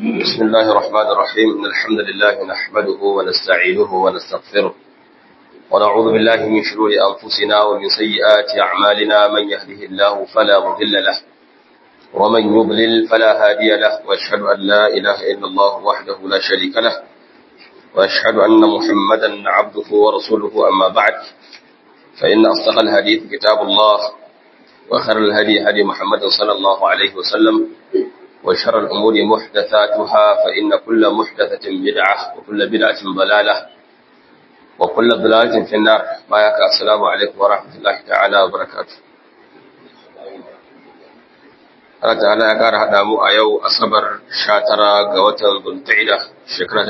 بسم الله الرحمن الرحيم إن الحمد لله نحمده ونستعينه ونستغفره ونعوذ بالله من شرور أنفسنا ومن سيئات أعمالنا من يهده الله فلا مضل له ومن يضلل فلا هادي له وأشهد أن لا إله إلا الله وحده لا شريك له وأشهد أن محمدا عبده ورسوله أما بعد فإن أصدق الحديث كتاب الله وخير الهدي هدي محمد صلى الله عليه وسلم وشر الأمور محدثاتها فإن كل محدثة بدعة وكل بدعة ضلالة وكل ضلالة في النار بايك السلام عليكم ورحمة الله تعالى وبركاته Allah ta'ala ya ƙara haɗa mu a yau Asabar 19 ga watan Zulqa'ida shekara ta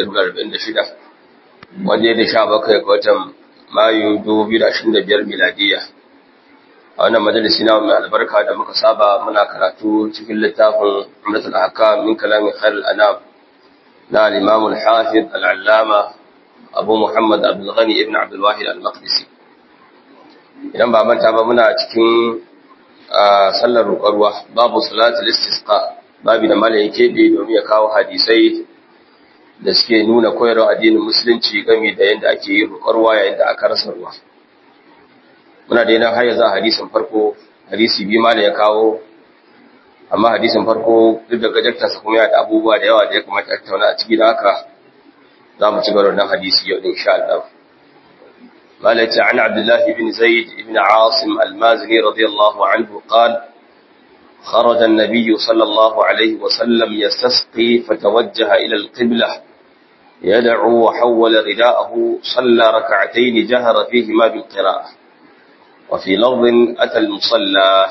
2046 wanda ya da 17 ga watan Mayu 2025 miladiya a wannan majalisi na mai albarka da muka saba muna karatu cikin littafin Umratul Ahkam min kalamin Khair al-Anam na al-Imam al-Hafiz al-Allama Abu Muhammad Abdul Ghani ibn Abdul Wahid al-Maqdisi idan ba manta ba muna cikin sallar rukarwa babu salatul istisqa babu da malayin kebe domin ya kawo hadisai da suke nuna koyarwa addinin musulunci game da yadda ake yin rukarwa yayin da aka rasa ruwa muna da yana har yanzu hadisin farko hadisi biyu ma da ya kawo amma hadisin farko duk da gajarta sa kuma yana da abubuwa da yawa da ya kamata a tattauna a ciki da haka za mu ci gaba da hadisi yau insha Allah قالت عن عبد الله بن زيد بن عاصم المازني رضي الله عنه قال خرج النبي صلى الله عليه وسلم يستسقي فتوجه إلى القبلة يدعو وحول رداءه صلى ركعتين جهر فيهما بالقراءة وفي لفظ أتى المصلى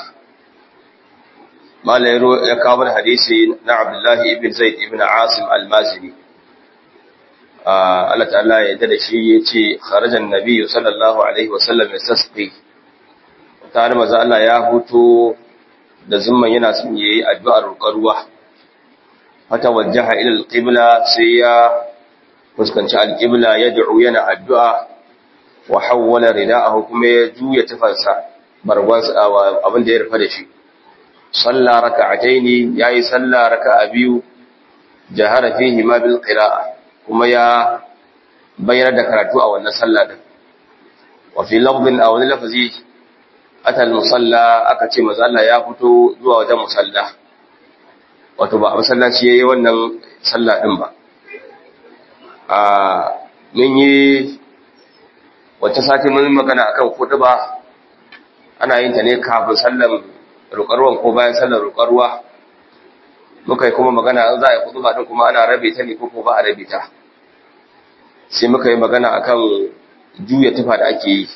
ما لا يكابر حديث عبد الله بن زيد بن عاصم المازني Allah ta'ala ya da shi ya ce kharajan nabiyyu sallallahu alaihi wasallam ya sasqi tare maza Allah ya huto da zumman yana son yayi addu'ar ruwa fata wajjaha ila alqibla sai ya fuskanci alqibla ya da'u yana addu'a wa hawwala rida'ahu kuma ya juya tufansa barwansa abin da ya rufa da shi salla raka'ataini yayi salla raka'a biyu jahara fihi ma bil qira'ah kuma ya bayar da karatu a wannan sallah din wa fi lafdin aw wani lafazi atal musalla aka ce manzo Allah ya fito zuwa wajen musalla wato ba a masallaci yayi wannan sallah din ba a mun yi wacce sati mun magana akan ba ana yin ta ne kafin sallan rukarwan ko bayan sallan rukarwa muka yi kuma magana za a yi kutuba din kuma ana rabe ta ne ko ba a rabe ta sai muka yi magana akan juya tufa da ake yi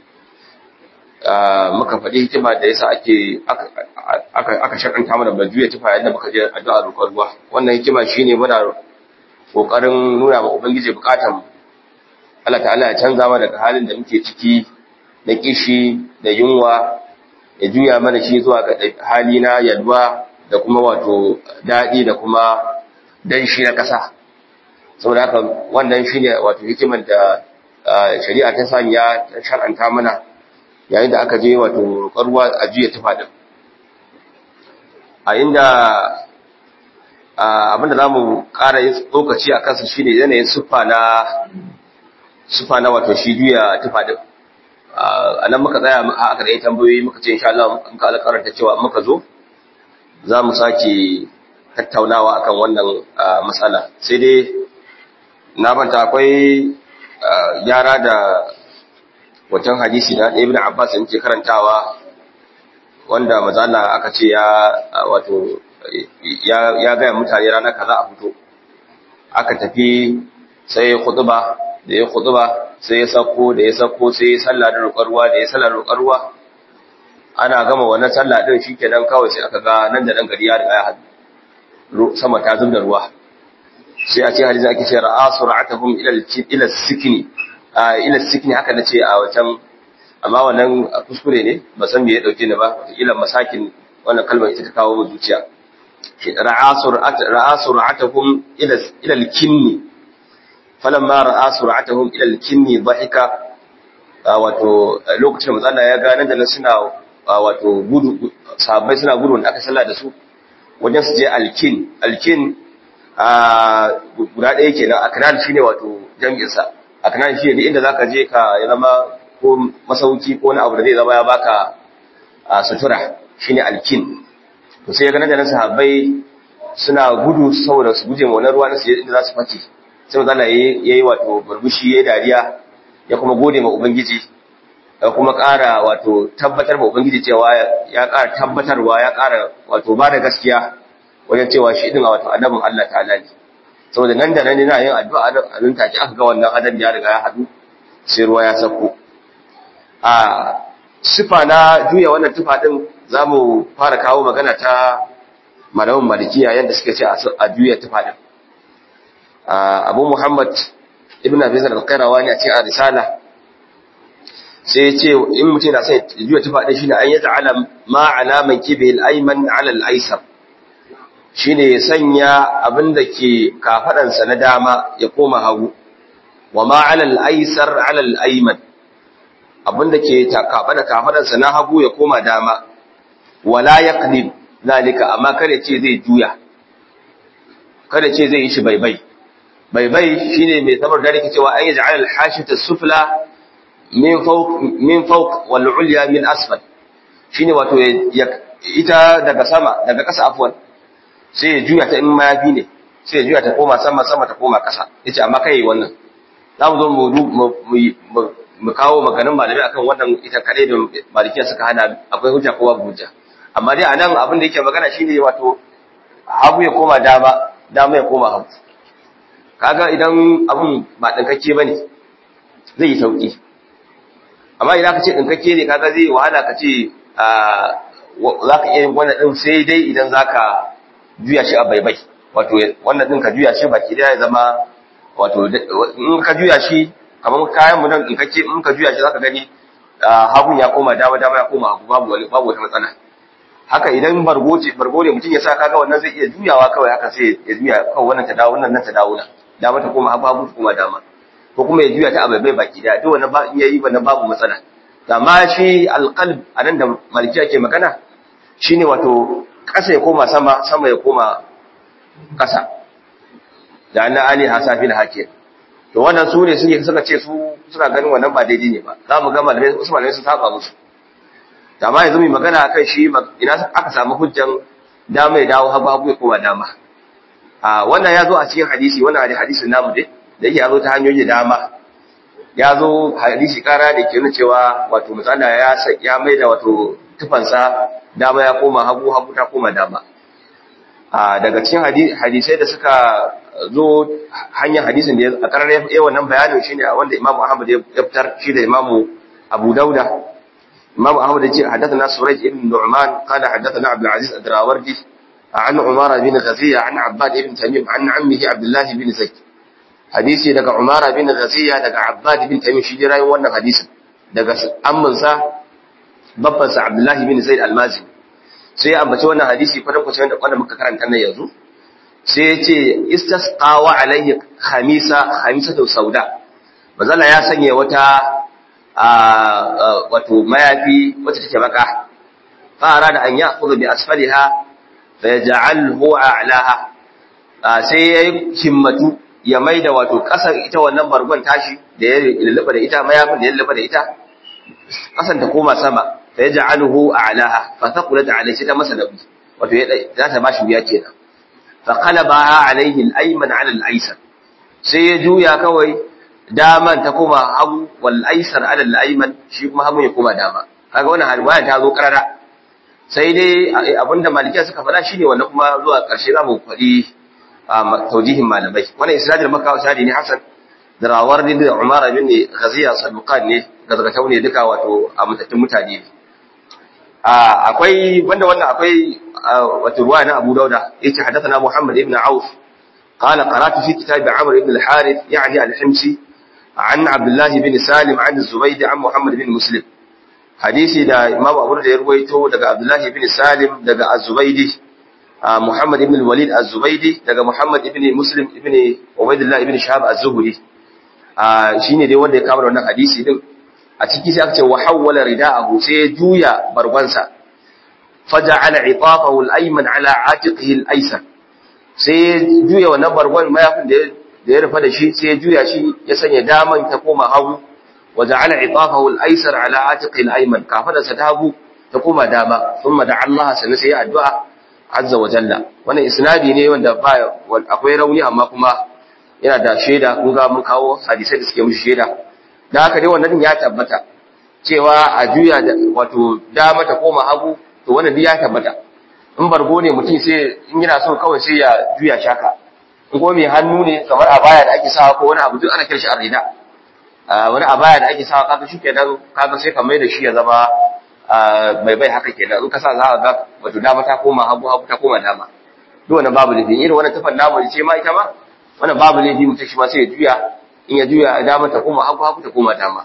muka faɗi hikima da yasa ake aka shakanta mana ba juya tufa yadda muka je addu'a roƙon ruwa wannan hikima shine muna kokarin nuna wa ubangiji bukatan Allah ta'ala ya canza mana daga halin da muke ciki na kishi da yunwa ya juya mana shi zuwa ga hali na yalwa da kuma wato daɗi da kuma danshi na ƙasa saboda haka wannan shi ne wato hikimar da shari'a ta sanya ta shar'anta mana yayin da aka je wato ruwa a juya tufa din a inda abinda za mu ƙara yin tsokaci a kansa shi ne yanayin siffa na siffa na wato shi juya tufa din a nan muka tsaya a aka da yi tambayoyi muka ce insha Allah muka alƙaranta cewa muka zo za mu sake tattaunawa akan wannan matsala sai dai na banta akwai yara da wancan hadisi na ibn Abbas yake karantawa wanda mazala aka ce ya wato ya gaya mutane ranar kaza a fito aka tafi sai khutba da ya khutba sai ya sako da ya sako sai ya sallah da rukarwa da ya sallah da rukarwa ana gama wannan sallah din shikenan kawai sai aka ga nan da nan gari ya riga ya hadu sama ta zubda ruwa sai a ce hadisi ake ce ra'a sur'atuhum ila ila sikni ila sikni haka nace a wancan amma wannan kuskure ne ba san me ya dauke ni ba ila masakin wannan kalmar ita ta kawo zuciya ra'a sur'at ra'a sur'atuhum ila ila al-kinni falamma ra'a sur'atuhum ila al-kinni dhahika wato lokacin manzo Allah ya ga nan da nan suna wato gudu sahabbai suna gudu da aka sallah da su wajen su je alkin alkin a guda ɗaya kenan aknan shine wato jami'in sa aknan shine duk inda zaka je ka ya zama ko masauki ko na abu da zai zama ya baka sutura shine alkin to sai ga nan sahabbai suna gudu saboda su guje wannan ruwa na su inda za su fake sai manzo Allah yayi wato burbushi yayi dariya ya kuma gode ma ubangiji ya kuma ƙara wato tabbatar ma ubangiji cewa ya ƙara tabbatarwa ya ƙara wato ba da gaskiya wajen cewa shi din wato annabin Allah ta'ala ne saboda nan da nan ina yin addu'a a nan take aka ga wannan adam ya riga ya hadu sai ruwa ya sako a sifa na juya wannan tufa din zamu fara kawo magana ta malamin malikiya yadda suka ce a juya tufa din abu muhammad ibn abi zar al-qayrawani a cikin risala sai ya ce in mutum na sai juya tufa din shine an yaj'ala ma alaman kibil ayman ala al-aysar shine ya sanya abinda ke kafadan sa na dama ya koma hagu wa ma ala al-aysar ala al-ayman abinda ke kafada kafadan sa na hagu ya koma dama wala yaqlib zalika amma kada ce zai juya kada ce zai yi shi baibai baibai shine mai sabar da rike cewa ayi ja'al al-hashita sufla min fawq min fawq wal ulya min asfal shine wato ita daga sama daga ƙasa afwan sai ya juya ta in mayafi ne sai ya juya ta koma sama sama ta koma ƙasa yace amma kai wannan za mu zo mu mu kawo maganin malami akan wannan ita kadai da malikiya suka hana akwai hujja ko babu hujja amma dai anan abin da yake magana shine wato hagu ya koma dama dama ya koma hagu kaga idan abun ba dinkakke bane zai yi sauki amma idan ka ce dinkakke ne kaga zai wahala ka ce za ka iya yin wannan din sai dai idan za ka juya shi a baibai wato wannan din ka juya shi baki daya ya zama wato in ka juya shi kamar kayan mu nan dinkakke in ka juya shi za ka gani hagun ya koma dama dama ya koma hagu babu babu wata matsala haka idan bargo ce bargo ne mutum ya sa kaga wannan zai iya juyawa kawai haka sai ya juya kawai wannan ta dawo wannan nan ta dawo nan dama ta koma hagu ta koma dama ko kuma ya juya ta abai baki daya duk wannan ba iya yi wannan babu matsala amma shi alqalb anan da malikiya ke magana shine wato ƙasa ya koma sama sama ya koma ƙasa da anna ali hasafil hakim to wannan su ne suke suka ce su suna ganin wannan ba daidai ne ba za mu ga malamai wasu malamai sun saba musu da ma yanzu mai magana akan shi ina aka samu hujjan dama ya dawo hagu hagu ya koma dama a wannan ya zo a cikin hadisi wannan hadisin namu dai da yake ya zo ta hanyoyi da dama ya zo hadisi kara da ke nuna cewa wato misali ya ya mai da wato tufansa dama ya koma hagu hagu ta koma dama a daga cikin hadisai da suka zo hanyar hadisin da a karar ya wannan bayanin shine wanda Imam Ahmad ya fitar shi da Imam Abu Dauda Imam Ahmad ya ce haddathana Surayj ibn Nu'man qala haddathana Abdul Aziz Ad-Darawardi عن عمارة بن غزية عن عباد بن تميم عن عمه عبد الله بن زيد hadisi daga Umara bin Ghaziya daga Abbad bin Tamim shi jira wannan hadisin daga amminsa babban sa Abdullahi bin Zaid al-Mazi sai ya ambaci wannan hadisi kwadan kwacin da wanda muka karanta nan yanzu sai ya ce istasqawa alaihi khamisa khamisatu sauda bazalla ya sanya wata wato mayafi wacce take baka fara da an ya'khudhu bi asfaliha fa yaj'alhu a'laha sai ya himmatu ya maida wato kasar ita wannan bargon tashi da ya lullube da ita mayafin da ya lullube da ita kasan ta koma sama fa yaj'aluhu a'laha fa taqulat alayhi ta masa nabi wato za ta bashi wuya kenan fa qalabaha alayhi al-ayman 'ala al-aysar sai ya juya kawai daman ta koma hagu wal aysar 'ala al-ayman shi kuma hagu ya koma dama kaga wannan halwaya ta zo karara sai dai abinda malikiya suka faɗa shine wannan kuma zuwa ƙarshe zamu faɗi taujihin malamai wannan isnadin maka isnadi ne hasan da rawar da umar bin ghaziya saduqan ne gazgatau ne duka wato a mutattun mutane ne akwai wanda wannan akwai wato ruwa na Abu Dauda yake hadathana Muhammad ibn Auf قال قرأت في كتاب عمرو بن الحارث يعني الحمصي عن عبد الله بن سالم عن الزبيد عن محمد بن مسلم حديثي دا إمام أبو رد يرويته دا عبد الله بن سالم دا الزبيدي محمد بن الوليد الزبيدي دا محمد بن مسلم بن عبيد الله بن شهاب الزهري shine dai wanda ya kama wannan hadisi din a ciki sai aka ce wa hawwala rida'ahu sai ya juya bargonsa faja'ala itafahu al-ayman ala atiqihi al-aysar sai ya juya wannan bargon mayafin da ya rufa da shi sai ya juya shi ya sanya daman ta koma hagu wa ja'ala itafahu al-aysar ala atiqi al-ayman kafadarsa ta hagu ta koma dama thumma da Allah sannan sai ya addu'a azza wa jalla wannan isnadi ne wanda ba akwai rauni amma kuma yana da shaida kun ga mun kawo hadisai da suke mushi shaida da haka dai wannan ya tabbata cewa a juya da wato dama ta koma hagu to wannan duk ya tabbata in bargo ne mutum sai in yana so kawai sai ya juya shaka in kuma mai hannu ne kamar abaya da ake sawa ko wani abu duk ana kiran shi arida wani abaya da ake sawa kaga shi kenan kaga sai ka mai da shi ya zama mai bai haka kenan in ka sa za ka ga wato dama ta koma hagu hagu ta koma dama duk wannan babu laifi irin wannan tufan namu ce ma ita ma wannan babu laifi mutum shi ma sai ya juya in ya juya dama ta koma hagu hagu ta koma dama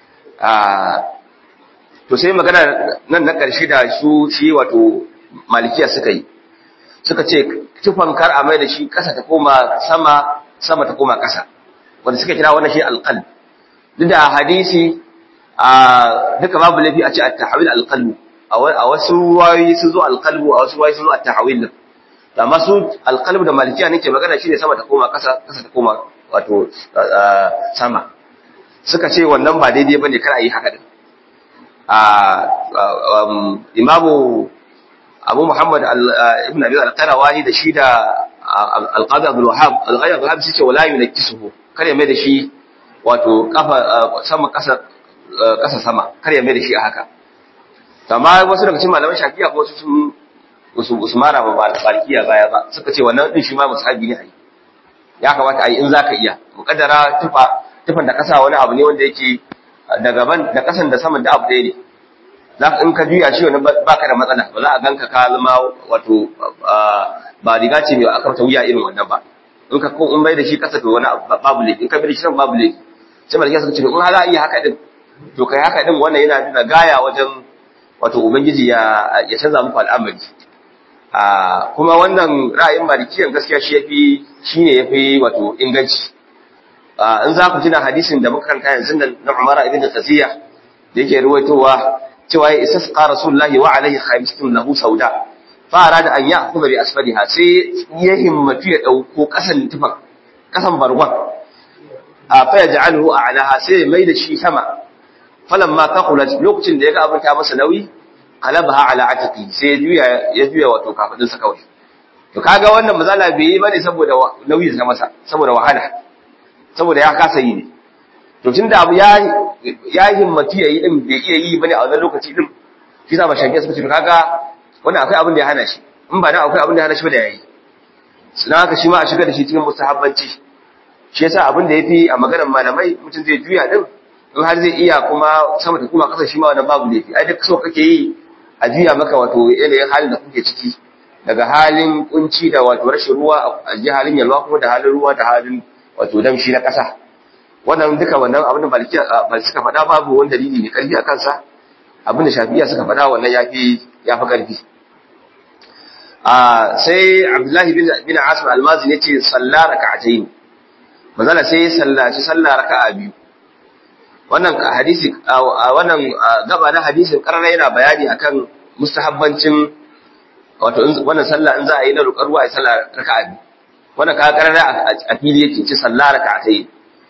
to sai magana nan na ƙarshe da su shi wato malikiya suka yi suka ce tufan kar a mai da shi ƙasa ta koma sama sama ta koma ƙasa wanda suka kira wannan shi alqal duk da hadisi a duka babu laifi a ce at-tahawil alqalbu a wasu ruwayoyi sun zo alqalbu a wasu ruwayoyi sun zo at-tahawil amma su alqalbu da malikiya nake magana shine sama ta koma ƙasa ƙasa ta koma wato sama suka ce wannan ba daidai bane kar a yi haka din imamu abu muhammad ibn abi al-qarawani da shi da al-qadi abdul wahhab al-qadi abdul wahhab suke wala yunakisuhu kar ya mai da shi wato kafa sama kasa kasa sama kar ya mai da shi a haka amma wasu daga cikin malaman shafi'a ko su sun usmana ba balkiya baya ba suka ce wannan din shi ma musahabi ne ai ya kamata ai in zaka iya mukaddara tufa tufan da kasa wani abu ne wanda yake da gaban da kasan da saman da abu ɗaya ne za ka in ka juya shi wani ba ka da matsala ba za a ganka ka zama wato ba riga ce mai aka ta wuya irin wannan ba in ka ko in bai da shi kasa to wani babu laifi in ka bai da shi nan babu laifi sai malaka suka ce in har za a iya haka din to kai haka din wannan yana nuna gaya wajen wato ubangiji ya ya canza muku al'amari a kuma wannan ra'ayin malikiyan gaskiya shi yafi shine yafi wato inganci in za ku tuna hadisin da muka karanta yanzu na Umar ibn Qasiya da yake ruwaitowa cewa ya isasqa Rasulullahi wa alaihi khamisatun lahu sauda fa arada an ya'khudha bi asfaliha sai ya himmatu ya dauko kasan tufan kasan bargon a fa yaj'aluhu a'laha sai mai da shi sama falamma taqulat lokacin da yaga abin ta masa nauyi qalabaha ala atiqi sai ya juya ya juya wato kafadin sa kawai to kaga wannan mazala bai yi bane saboda nauyi da masa saboda wahala saboda ya kasa yi ne to tunda abu ya ya himmati yayi din bai iya yi bane a wannan lokaci din shi sa ba shanke suka ce kaga wannan akwai abin da ya hana shi in ba dan akwai abin da ya hana shi ba da yayi suna haka shi ma a shiga da shi cikin mustahabbanci shi yasa abin da yafi a maganar malamai mutum zai juya din in har zai iya kuma sama ta kuma kasa shi ma wannan babu laifi ai duk so kake yi a juya maka wato yanayin halin da kuke ciki daga halin kunci da wato rashin ruwa a ji halin yalwa kuma da halin ruwa da halin wato damshi na ƙasa wannan duka wannan abin da maliki ba suka faɗa babu wani dalili mai ƙarfi a kansa abin da shafiya suka faɗa wannan yafi yafi ƙarfi a sai abdullahi bin bin asim almazi ne ce salla raka'atayn manzala sai sallaci sallah raka'a biyu wannan hadisi wannan gaba na hadisin karara yana bayani akan mustahabbancin wato wannan sallah in za a yi na roƙar ruwa a sallah raka'a biyu wannan ka karara a fili yake ci sallah raka'atai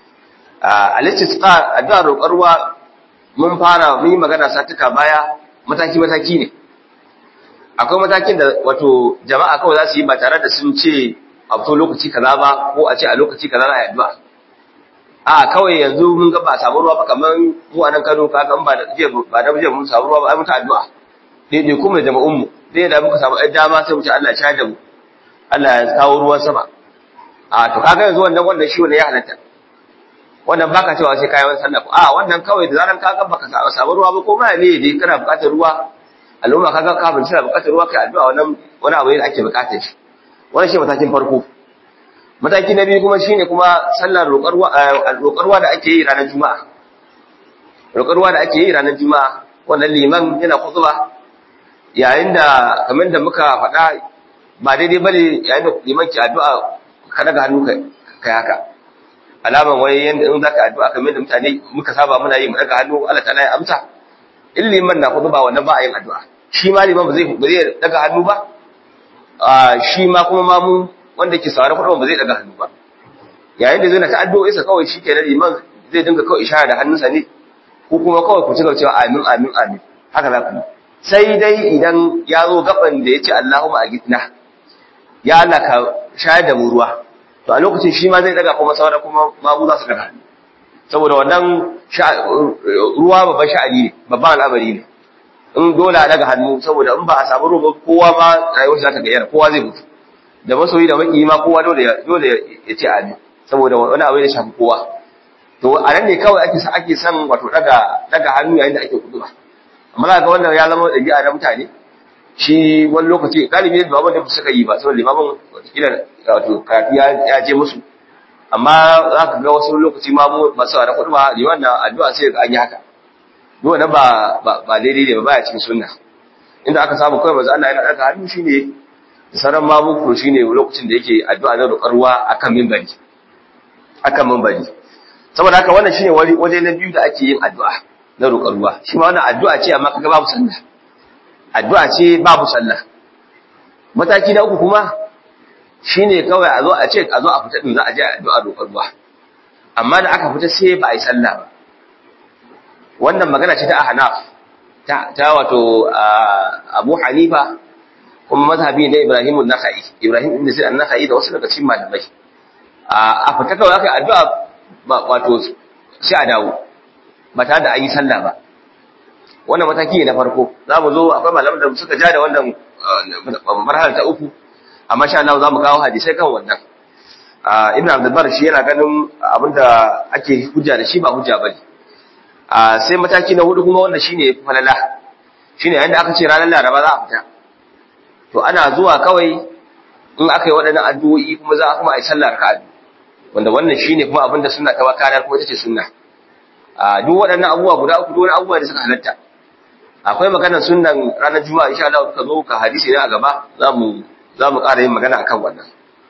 al-istisqa addu'a roƙar ruwa mun fara mun yi magana satuka baya mataki mataki ne akwai matakin da wato jama'a kawai za su yi ba tare da sun ce a fito lokaci kaza ba ko a ce a lokaci kaza za a yi addu'a a kawai yanzu mun ga ba samu ruwa ba kamar mu a nan Kano ka ga ba da jiya ba da jiya mun samu ruwa ba ai muta addu'a daidai kuma jama'un mu dai da muka samu ai dama sai mu ce Allah ya shahada mu Allah ya kawo ruwan sama a to kaga yanzu wannan wannan shi wannan ya halatta wannan baka cewa sai kai wannan sallah a wannan kawai da zaran kaga baka samu ruwa ba ko ma ne dai kana buƙatar ruwa al'umma kaga ka bin suna buƙatar ruwa kai addu'a wannan wani abu ne da ake buƙatar shi wannan shi matakin farko mataki na biyu kuma shine kuma sallar roƙar ruwa da ake yi ranar juma'a roƙar ruwa da ake yi ranar juma'a wannan liman yana khutba yayin da kamar da muka faɗa ba daidai bane yayin da liman ki addu'a ka daga hannu kai haka alaman wai yanda in zaka addu'a kamar da mutane muka saba muna yi mu daga hannu Allah ta'ala ya amsa in liman na khutba wannan ba a yin addu'a shi ma liman ba zai ba zai daga hannu ba shi ma kuma ma mu wanda ke saurari kudu ba zai daga hannu ba yayin da zai na ta addu'o'i sa kawai shikenan liman zai dinga kawai ishara da hannunsa ne ko kuma kawai ku ci gaba cewa amin amin amin haka za ku yi sai dai idan ya zo gaban da ya ce Allahumma agitna ya Allah ka shayar da mu ruwa to a lokacin shi ma zai daga kuma saura kuma mamu za su daga saboda wannan ruwa babban sha'ani ne babban al'amari ne in dole a daga hannu saboda in ba a samu ruwa kowa ma rayuwar shi za ta gayyara kowa zai mutu da masoyi da maki ma kowa dole dole ya ce amin saboda wani abu da shafi kowa to a nan ne kawai ake ake son wato daga daga hannu yayin da ake kuduba amma za ga wannan ya zama ɗabi'a na mutane shi wani lokaci galibi da baban da suka yi ba saboda limamin wataƙila wato karatu ya je musu amma za ka ga wasu lokaci ma masu da kudu ba liman na addu'a sai ga an yi haka duk wannan ba ba daidai ne ba baya cikin sunna inda aka samu kawai manzo Allah yana daga hannu shine da sauran mamu ko shine lokacin da yake addu'a na roƙar ruwa akan minbari akan minbari saboda haka wannan shine waje na biyu da ake yin addu'a na roƙar ruwa shi ma wannan addu'a ce amma kaga babu sallah addu'a ce babu sallah mataki na uku kuma shine kawai a zo a ce a zo a fita din za a je addu'a roƙar ruwa amma da aka fita sai ba a yi sallah ba wannan magana ce ta ahnaf ta ta wato Abu Hanifa kuma mazhabi ne Ibrahim an-Nakhai Ibrahim ibn Sa'id an-Nakhai da wasu daga cikin malamai a fita kawai aka addu'a wato sai a dawo ba tare da an yi sallah ba wannan mataki ne na farko za mu zo akwai malaman da suka ja da wannan marhalar ta uku amma sha Allah za mu kawo hadisai kan wannan ibn abdul bar shi yana ganin abinda ake hujja da shi ba hujja bane sai mataki na hudu kuma wanda shine falala shine yanda aka ce ranar laraba za a fita to ana zuwa kawai in aka yi waɗannan addu'o'i kuma za a kuma a yi sallar raka'a wanda wannan shine kuma abinda sunna ta wakana ko ita ce sunna a duk waɗannan abubuwa guda uku duk wani abubuwa da suka halatta akwai maganar sunnan ranar juma'a insha Allah ka zo ka hadisi ne a gaba za mu za mu ƙara yin magana akan wannan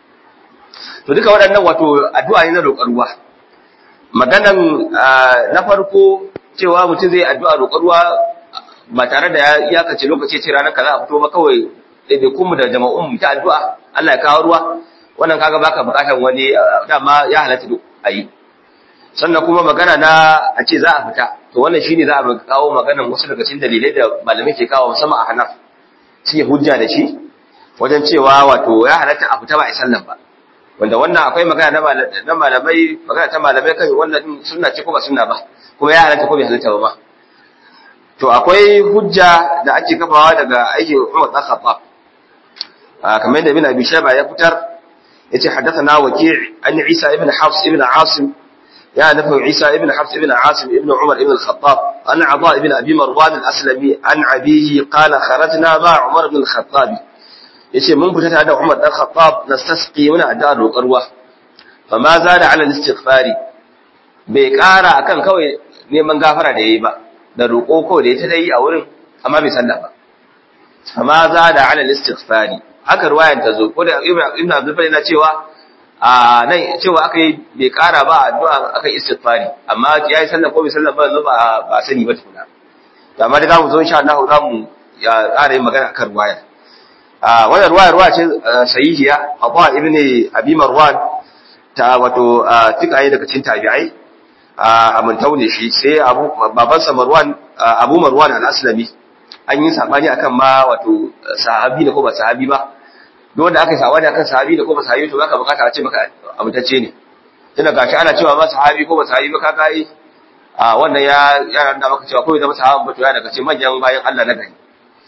to duka waɗannan wato addu'a ne na roƙar ruwa maganan na farko cewa mutum zai addu'a roƙar ruwa ba tare da ya iyakace lokaci ce ranar kaza a fito ba kawai ɗaiɗaikun mu da jama'un mu ta addu'a Allah ya kawo ruwa wannan kaga baka buƙatar wani dama ya halatta duk a yi sannan kuma magana na a ce za a fita to wannan shine za a kawo maganan wasu daga cikin dalilai da malamai ke kawo musamman a Hanaf suke hujja da shi wajen cewa wato ya halatta a fita ba a sallan ba wanda wannan akwai magana na malamai magana ta malamai kan wannan sunna ce ko ba sunna ba kuma ya halatta ko bai halatta ba ma to akwai hujja da ake kafawa daga aikin Umar bin Khattab kamar yadda Ibn Abi Shayba ya fitar yace haddathana Waki' an Isa ibn Hafs ibn Asim يا نفع عيسى ابن حفص ابن عاصم ابن عمر ابن الخطاب أن عطاء ابن أبي مروان الأسلمي عن أبيه قال خرجنا مع عمر بن الخطاب yace mun fita tare da Umar dan Khattab nastasqi muna addu'ar roƙar ruwa fa ma zada ala istighfari bai ƙara akan kawai neman gafara da yayi ba da roƙo kawai da ya ta dai a wurin amma bai sallah ba fa ma zada ala istighfari haka ruwayan ta zo ko da Ibn Abdul Bari na cewa a nan cewa aka yi bai kara ba addu'a aka yi istighfari amma ya yi sallah ko bai sallah ba yanzu ba ba sani ba tukuna to amma da zamu zo insha Allah za mu ya ƙara yin magana akan ruwaya a wannan ruwaya ruwaya ce sahihiya Abu ibn Abi Marwan ta wato tikaye daga cikin tabi'ai a mantau ne shi sai Abu babansa Marwan Abu Marwan al-Aslami an yi sabani akan ma wato sahabi ne ko ba sahabi ba duk wanda aka yi sabani akan sahabi da ko ba sahabi to zaka bukata a ce maka amintacce ne tunda gashi ana cewa ma sahabi ko ba sahabi ba ka kai a wannan ya ya da maka cewa ko zama sahabi ba to ya daga ce manyan bayan Allah na gari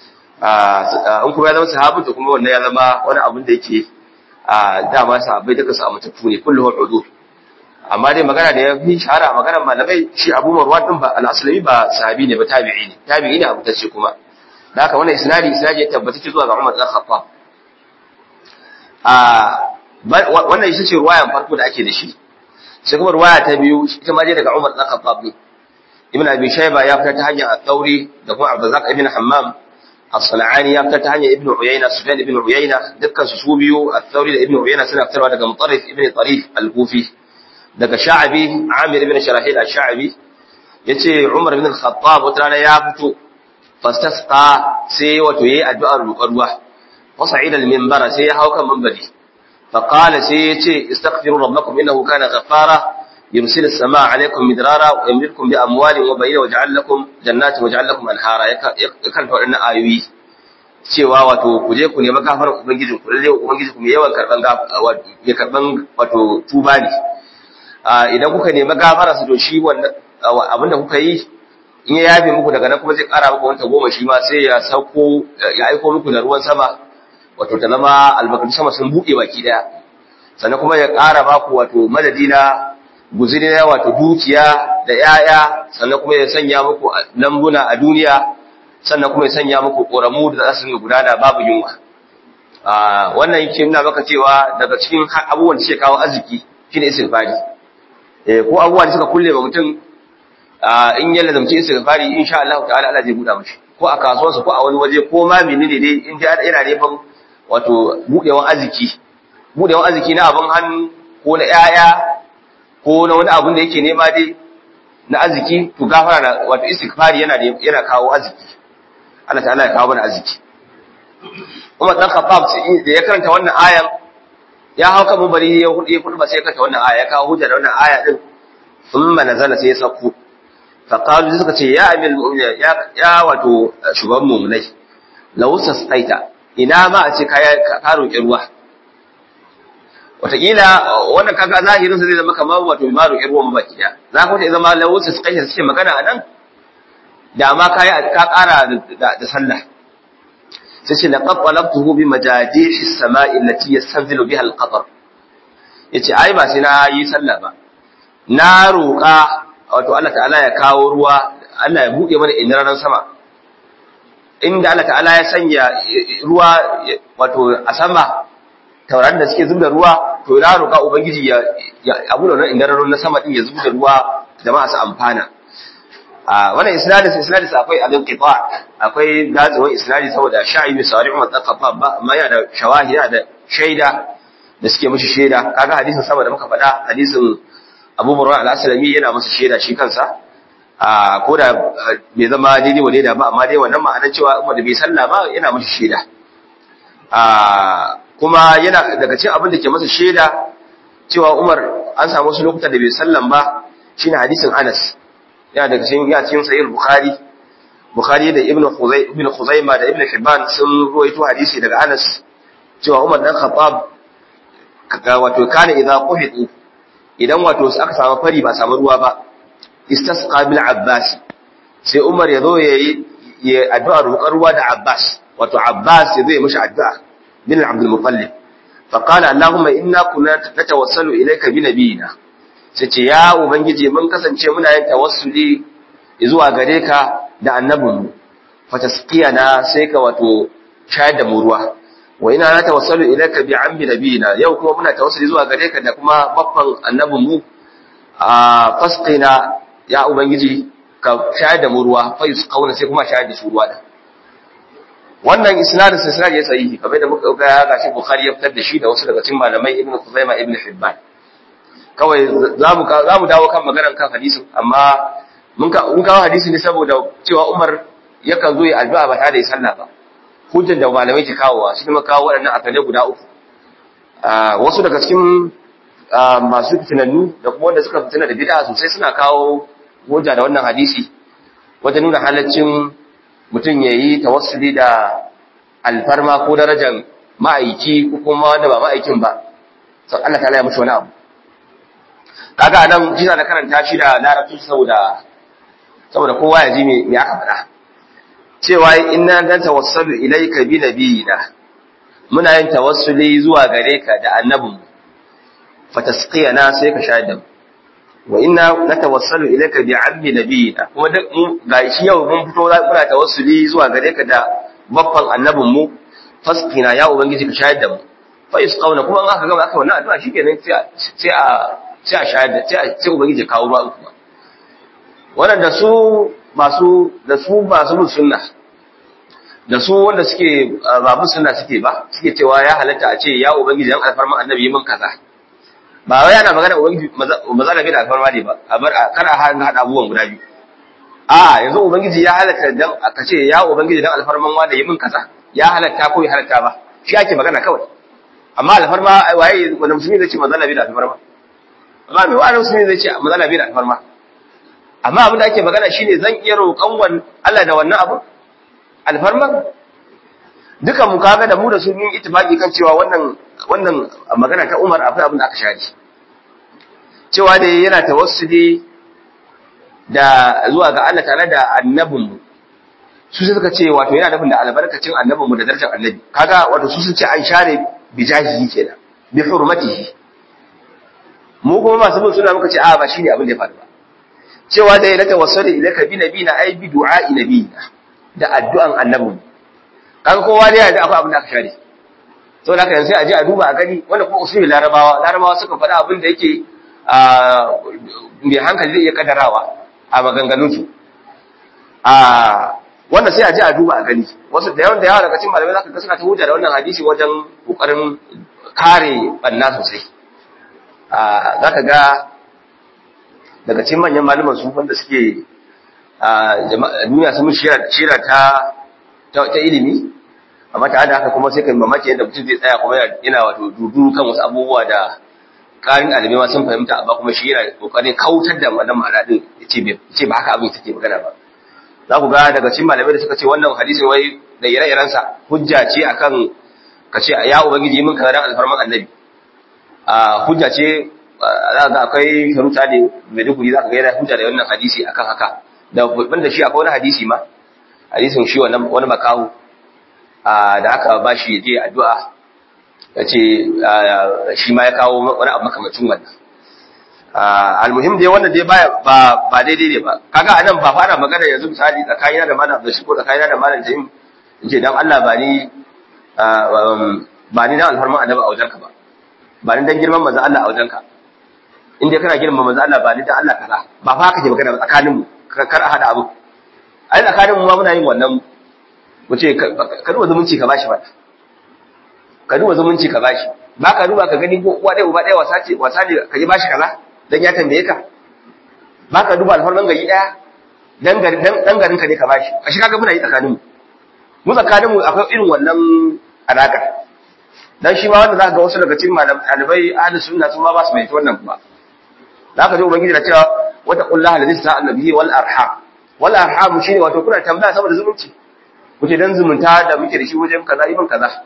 a in kuma ya zama sahabi to kuma wannan ya zama wani abin da yake a dama sahabbai duka su amintattu ne kulluhum udur amma dai magana da ya fi shahara magana malamai shi Abu Marwan din ba al-Aslami ba sahabi ne ba tabi'i ne tabi'i ne amintacce kuma da haka wannan isnadi isnadi ya tabbata zuwa ga Umar bin Khattab wannan ita ce ruwayan farko da ake da shi sai kuma ruwaya ta biyu ita ma dai daga Umar dan Khattab ne Ibn Abi Shayba ya fitar ta hanyar At-Tawri da kuma Abdurrazzaq ibn Hammam As-Sana'ani ya fitar ta hanyar Ibn Uyayna Sufyan ibn Uyayna dukkan su su biyu At-Tawri da Ibn Uyayna suna fitarwa daga Mutarrif ibn Tarif Al-Kufi daga Sha'bi Amir ibn Sharahil Al-Sha'bi yace Umar ibn Khattab wata rana ya fito fastasqa sai wato yayi addu'ar roƙar ruwa wasa'ida al-minbara sai ya hau kan minbari فقال سيتي استغفروا ربكم إنه كان غفارا يرسل السماء عليكم مدرارا ويمددكم بأموال وبنين ويجعل لكم جنات ويجعل لكم أنهارا يكن فإن آيوي cewa wato ku je ku nemi gafarar ubangiji ku lalle ubangiji ku mai yawan karban ya karban wato tuba ne idan kuka nemi gafara su to shi wannan abinda kuka yi in ya yafe muku daga nan kuma zai kara muku wanta goma shi ma sai ya sauko ya aiko muku da ruwan sama wato ta zama albarkatun sama sun buɗe baki daya sannan kuma ya ƙara baku wato madadi na guzuri na wato dukiya da ‘ya'ya sannan kuma ya sanya muku lambuna a duniya sannan kuma ya sanya muku ƙoramu da za su gudana babu yunwa wannan yake nuna maka cewa daga cikin abubuwan da suke kawo arziki shine istighfari eh ko abubuwa da suka kulle wa mutum in ya lazamci istighfari insha Allah ta'ala Allah zai buɗa mishi ko a kasuwarsa ko a wani waje ko ma menene dai in dai yana neman wato budewan arziki budewan arziki na abin hannu ko na ‘ya'ya ko na wani abin da yake nema dai na arziki to gafara na wato istighfari yana yana kawo arziki Allah ta'ala ya kawo mana arziki Umar dan Khattab da ya karanta wannan ayan ya hau kan mabari ya hudu ya hudu ba sai ya karanta wannan aya ya kawo hujja da wannan aya din thumma nazala sai ya sauko fa qalu suka ce ya amil mu'minin ya ya wato shugaban mu'minai law sastaita ina ma a ce ka roƙi ruwa wataƙila wannan kaga zahirin sa zai zama kamar wato ma roƙi ruwa mabaki da za ka wata zama lawusa su kashe suke magana a nan da ma ka yi ka ƙara da sallah sai ce laqad talabtuhu bi majadihi as-sama'i allati yastanzilu biha al-qatar yace ai ba sai na yi sallah ba na roƙa wato Allah ta'ala ya kawo ruwa Allah ya buɗe mana iniraran sama inda Allah ta'ala ya sanya ruwa wato a sama taurarin da suke zubda ruwa to na roƙa ubangiji ya abu da wannan indararo na sama din ya zubda ruwa jama'a su amfana a wannan isnadin isnadin sa akwai al-inqita akwai gatsuwan isnadi saboda sha'i bi sari'u wa taqafa ba amma yana da shawahi yana da shaida da suke mishi shaida kaga hadisin sama da muka faɗa hadisin Abu Burra al-Aslami yana masa shaida shi kansa a ko da bai zama daidai wa daida ba amma dai wannan ma'anar cewa umar da bai sallah ba yana masa shaida a kuma yana daga cikin abin da ke masa shaida cewa umar an samu wasu lokutan da bai sallan ba shine hadisin Anas yana daga cikin ya cikin sahih Bukhari Bukhari da Ibn Khuzai Ibn Khuzaimah da Ibn Hibban sun ruwaito hadisi daga Anas cewa Umar dan Khattab wato kana idza quhitu idan wato aka samu fari ba samu ruwa ba istasqa bil Abbas sai Umar ya zo yayi ya addu'a roƙar ruwa da Abbas wato Abbas ya zo ya mishi addu'a bin Abdul Muttalib fa qala Allahumma inna kunna natawassalu ilayka bi nabiyina sai ce ya ubangiji mun kasance muna yin tawassuli zuwa gare ka da annabinmu fa tasqiyana sai ka wato shayar da mu ruwa wa ina na tawassalu ilayka bi ammi nabiyina yau kuma muna tawassuli zuwa gare ka da kuma babban annabinmu a fasqina ya ubangiji ka shayar da mu ruwa fa yusqauna sai kuma shayar da su ruwa da wannan isnadin sai isnad ya sahihi kamar da muka ga gashi bukhari ya fitar da shi da wasu daga cikin malamai ibnu khuzaimah ibnu hibban kawai zamu zamu dawo kan maganar kan hadisin amma mun ka mun kawo hadisi ne saboda cewa Umar yakan zo ya addu'a ba tare da sallah ba hujjar da malamai ke kawowa shi kuma kawo waɗannan akale guda uku wasu daga cikin masu fitinannu da kuma wanda suka fitina da bid'a sosai suna kawo hujja da wannan hadisi wajen nuna halaccin mutum ya yi tawassuli da alfarma ko darajar ma'aiki ko kuma wanda ba ma'aikin ba sau Allah ta ya mushi wani abu kaga anan jina da karanta shi da larabci saboda saboda kowa ya ji me aka faɗa cewa inna dan tawassalu ilayka bi nabiyina muna yin tawassuli zuwa gare ka da annabin fatasqiyana sai ka shahid da wa inna natawassalu ilayka bi ammi nabiyina kuma duk mu gashi yau mun fito muna tawassuli zuwa gare ka da babban annabin mu fasqina ya ubangiji ka shahid da mu fa isqauna kuma an aka gama aka wannan addu'a shikenan sai sai a sai a shahid sai sai ubangiji kawo ruwa kuma wannan da su masu da su masu bin sunna da su wanda suke ba bin sunna suke ba suke cewa ya halatta a ce ya ubangiji dan alfarman annabi min kaza ba wai ana magana ubangiji maza da bai da alfarma ne ba a bar kar a hada abubuwan guda biyu a yanzu ubangiji ya halatta dan aka ce ya ubangiji dan alfarman wanda yi min kaza ya halatta ko ya halatta ba shi ake magana kawai amma alfarma waye wanda musulmi zai ce manzo Allah bai da alfarma amma mai wani musulmi zai ce manzo Allah bai da alfarma amma abin da ake magana shine zan iya roƙon Allah da wannan abu alfarma dukan mu kaga da mu da su mun ittifaqi kan cewa wannan wannan magana ta Umar akwai abin da aka share cewa da yana tawassuli da zuwa ga Allah tare da annabinmu su suka ce wato yana nufin da albarkacin annabinmu da darajar annabi kaga wato su sun ce an share bi jahihi kenan bi hurmatihi mu kuma masu bin suna muka ce a ba shine abin da ya faru ba cewa da yana tawassuli ilaka bi nabina ai bi du'a nabina da addu'an annabinmu kaga kowa da ya da akwai abin da aka share saboda haka yanzu sai a je a duba a gani wanda kuma usulul larabawa larabawa suka faɗa abin da yake mai hankali zai iya kadarawa a maganganunsu a wanda sai a ji a duba a gani wasu da yawan da yawa daga cikin malamai zaka ga suna ta hujja da wannan hadisi wajen kokarin kare banna sosai a zaka ga daga cikin manyan malaman su wanda suke a duniya sun shira shira ta ta ilimi amma tare da haka kuma sai kai mamaki yadda mutum zai tsaya kuma yana wato dudu kan wasu abubuwa da karin ɗalibai ma sun fahimta amma kuma shi yana kokarin kautar da wannan ma'ana din ce ba haka abin take magana ba za ku ga daga cikin malamai da suka ce wannan hadisin wai da ire-iren sa hujja ce akan ka ce ya ubangiji min kaza dan alfarman annabi a hujja ce za ga akwai sharuta ne mai duguri za ka ga yana hujja da wannan hadisi akan haka da banda shi akwai wani hadisi ma hadisin shi wannan wani makahu da aka ba shi je addu'a ya ce shi ma ya kawo wani abu makamacin wannan almuhim dai wannan dai ba ba daidai ne ba kaga anan ba fara magana yanzu misali tsakanina da malam da shi ko tsakanina da malam jahim in ce dan Allah ba ni ba ni dan alfarman annabi a wajenka ba ba ni dan girman manzo Allah a wajenka in dai kana girman manzo Allah ba ni dan Allah kaza ba fa haka ke magana tsakanin mu kar a hada abu ai tsakanin mu ma muna yin wannan mu ce ka duba zumunci ka bashi ba ka duba zumunci ka bashi ba ka duba ka gani ko uwa ɗaya uba ɗaya wasa ce wasa ne ka yi bashi kaza dan ya tambaye ka ba ka duba alfarman gari ɗaya dan garin dan garin ka ne ka bashi a shi kaga muna yi tsakaninmu mu tsakaninmu akwai irin wannan alaka dan shi ma wanda zaka ga wasu daga cikin malamai ahli sunna sun ma ba su mai wannan ba zaka ji ubangiji na cewa wata qullaha ladhi sa'al nabiyyi wal arham wal arham shine wato kuna tambaya saboda zumunci kuce dan zumunta da muke da shi wajen kaza ibn kaza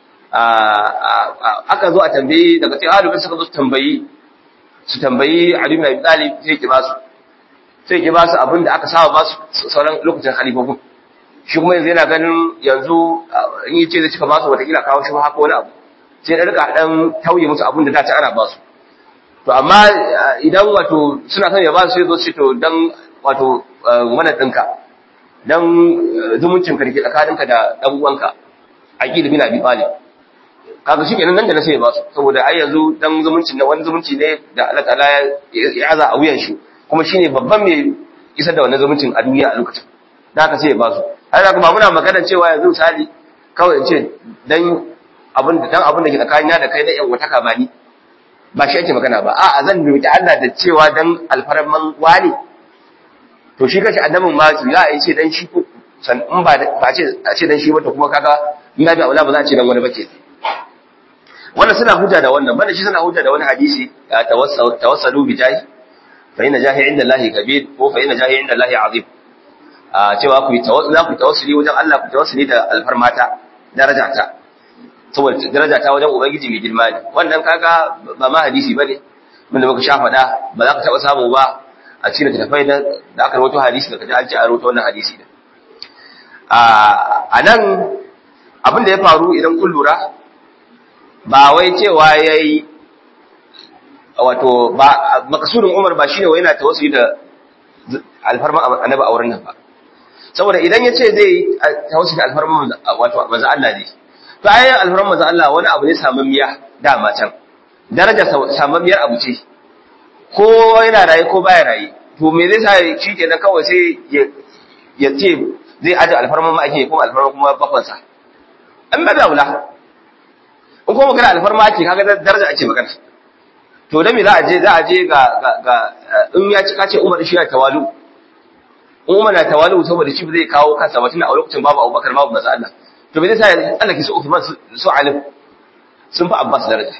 aka zo a tambayi daga cikin ahlul suka zo su tambayi su tambayi Ali ibn Abi Talib sai ki basu sai ki basu abin da aka saba basu sauran lokacin khalifofin shi kuma yanzu yana ganin yanzu in yi ce zai cika basu watakila kawo shi haka wani abu sai da rika dan tauye musu abin da dace ana basu to amma idan wato suna son ya basu sai zo su to dan wato mana dinka dan zumuncin ka dake tsakaninka da dan uwanka aqil bin Abi Talib kaga shi kenan nan da na sai ba su saboda ai yanzu dan zumuncin na wani zumunci ne da Allah ta'ala ya aza a wuyan shi kuma shine babban mai isar da wannan zumuncin a duniya a lokacin da haka sai ya ba su har da kuma muna magana cewa yanzu misali kawai in ce dan abin da dan abin da ke tsakanina da kai na yan wata ba ni ba shi ake magana ba a'a zan roki Allah da cewa dan alfarman wani to shi kashi annabin ma ya yi ce dan shi ko san in ba ba ce a ce dan shi ba to kuma kaga ina bi aula ba za a ce dan wani ba ke wannan suna hujja da wannan banda shi suna hujja da wani hadisi tawassalu bi jahi fa inna jahi inda Allah kabir ko fa inna jahi inda Allah azim a cewa ku tawassuli ku tawassuli wajen Allah ku tawassuli da alfarmata darajata saboda darajata wajen ubangiji mai girma ne wannan kaga ba ma hadisi bane mun da muka sha faɗa ba za ka taɓa samu ba a cikin tafai da aka rawaito hadisi da kaji an ce a rawaito wannan hadisi da a nan abin da ya faru idan kun lura ba wai cewa ya yi wato ba makasudin umar ba shine wai yana tawassuli da alfarman annabi a wurin nan ba saboda idan ya ce zai tawassuli da alfarman wato manzo Allah ne to ayan alfarman manzo Allah wani abu ne samammiya dama can daraja samammiyar abu ce ko yana raye ko baya raye to me zai sa shi kenan kawai sai ya ce zai aje alfarman ma ake kuma alfarman kuma bakwansa an ba da wula in kuma magana alfarma ake kaga daraja ake magana to da me za a je za a je ga ga in ya ci kace Umar shi ya tawalu in Umar na tawalu saboda shi zai kawo kansa ba tunda a lokacin babu Abubakar babu manzo Allah to me zai sa Allah ki su Uthman su Alim sun fi Abbas daraja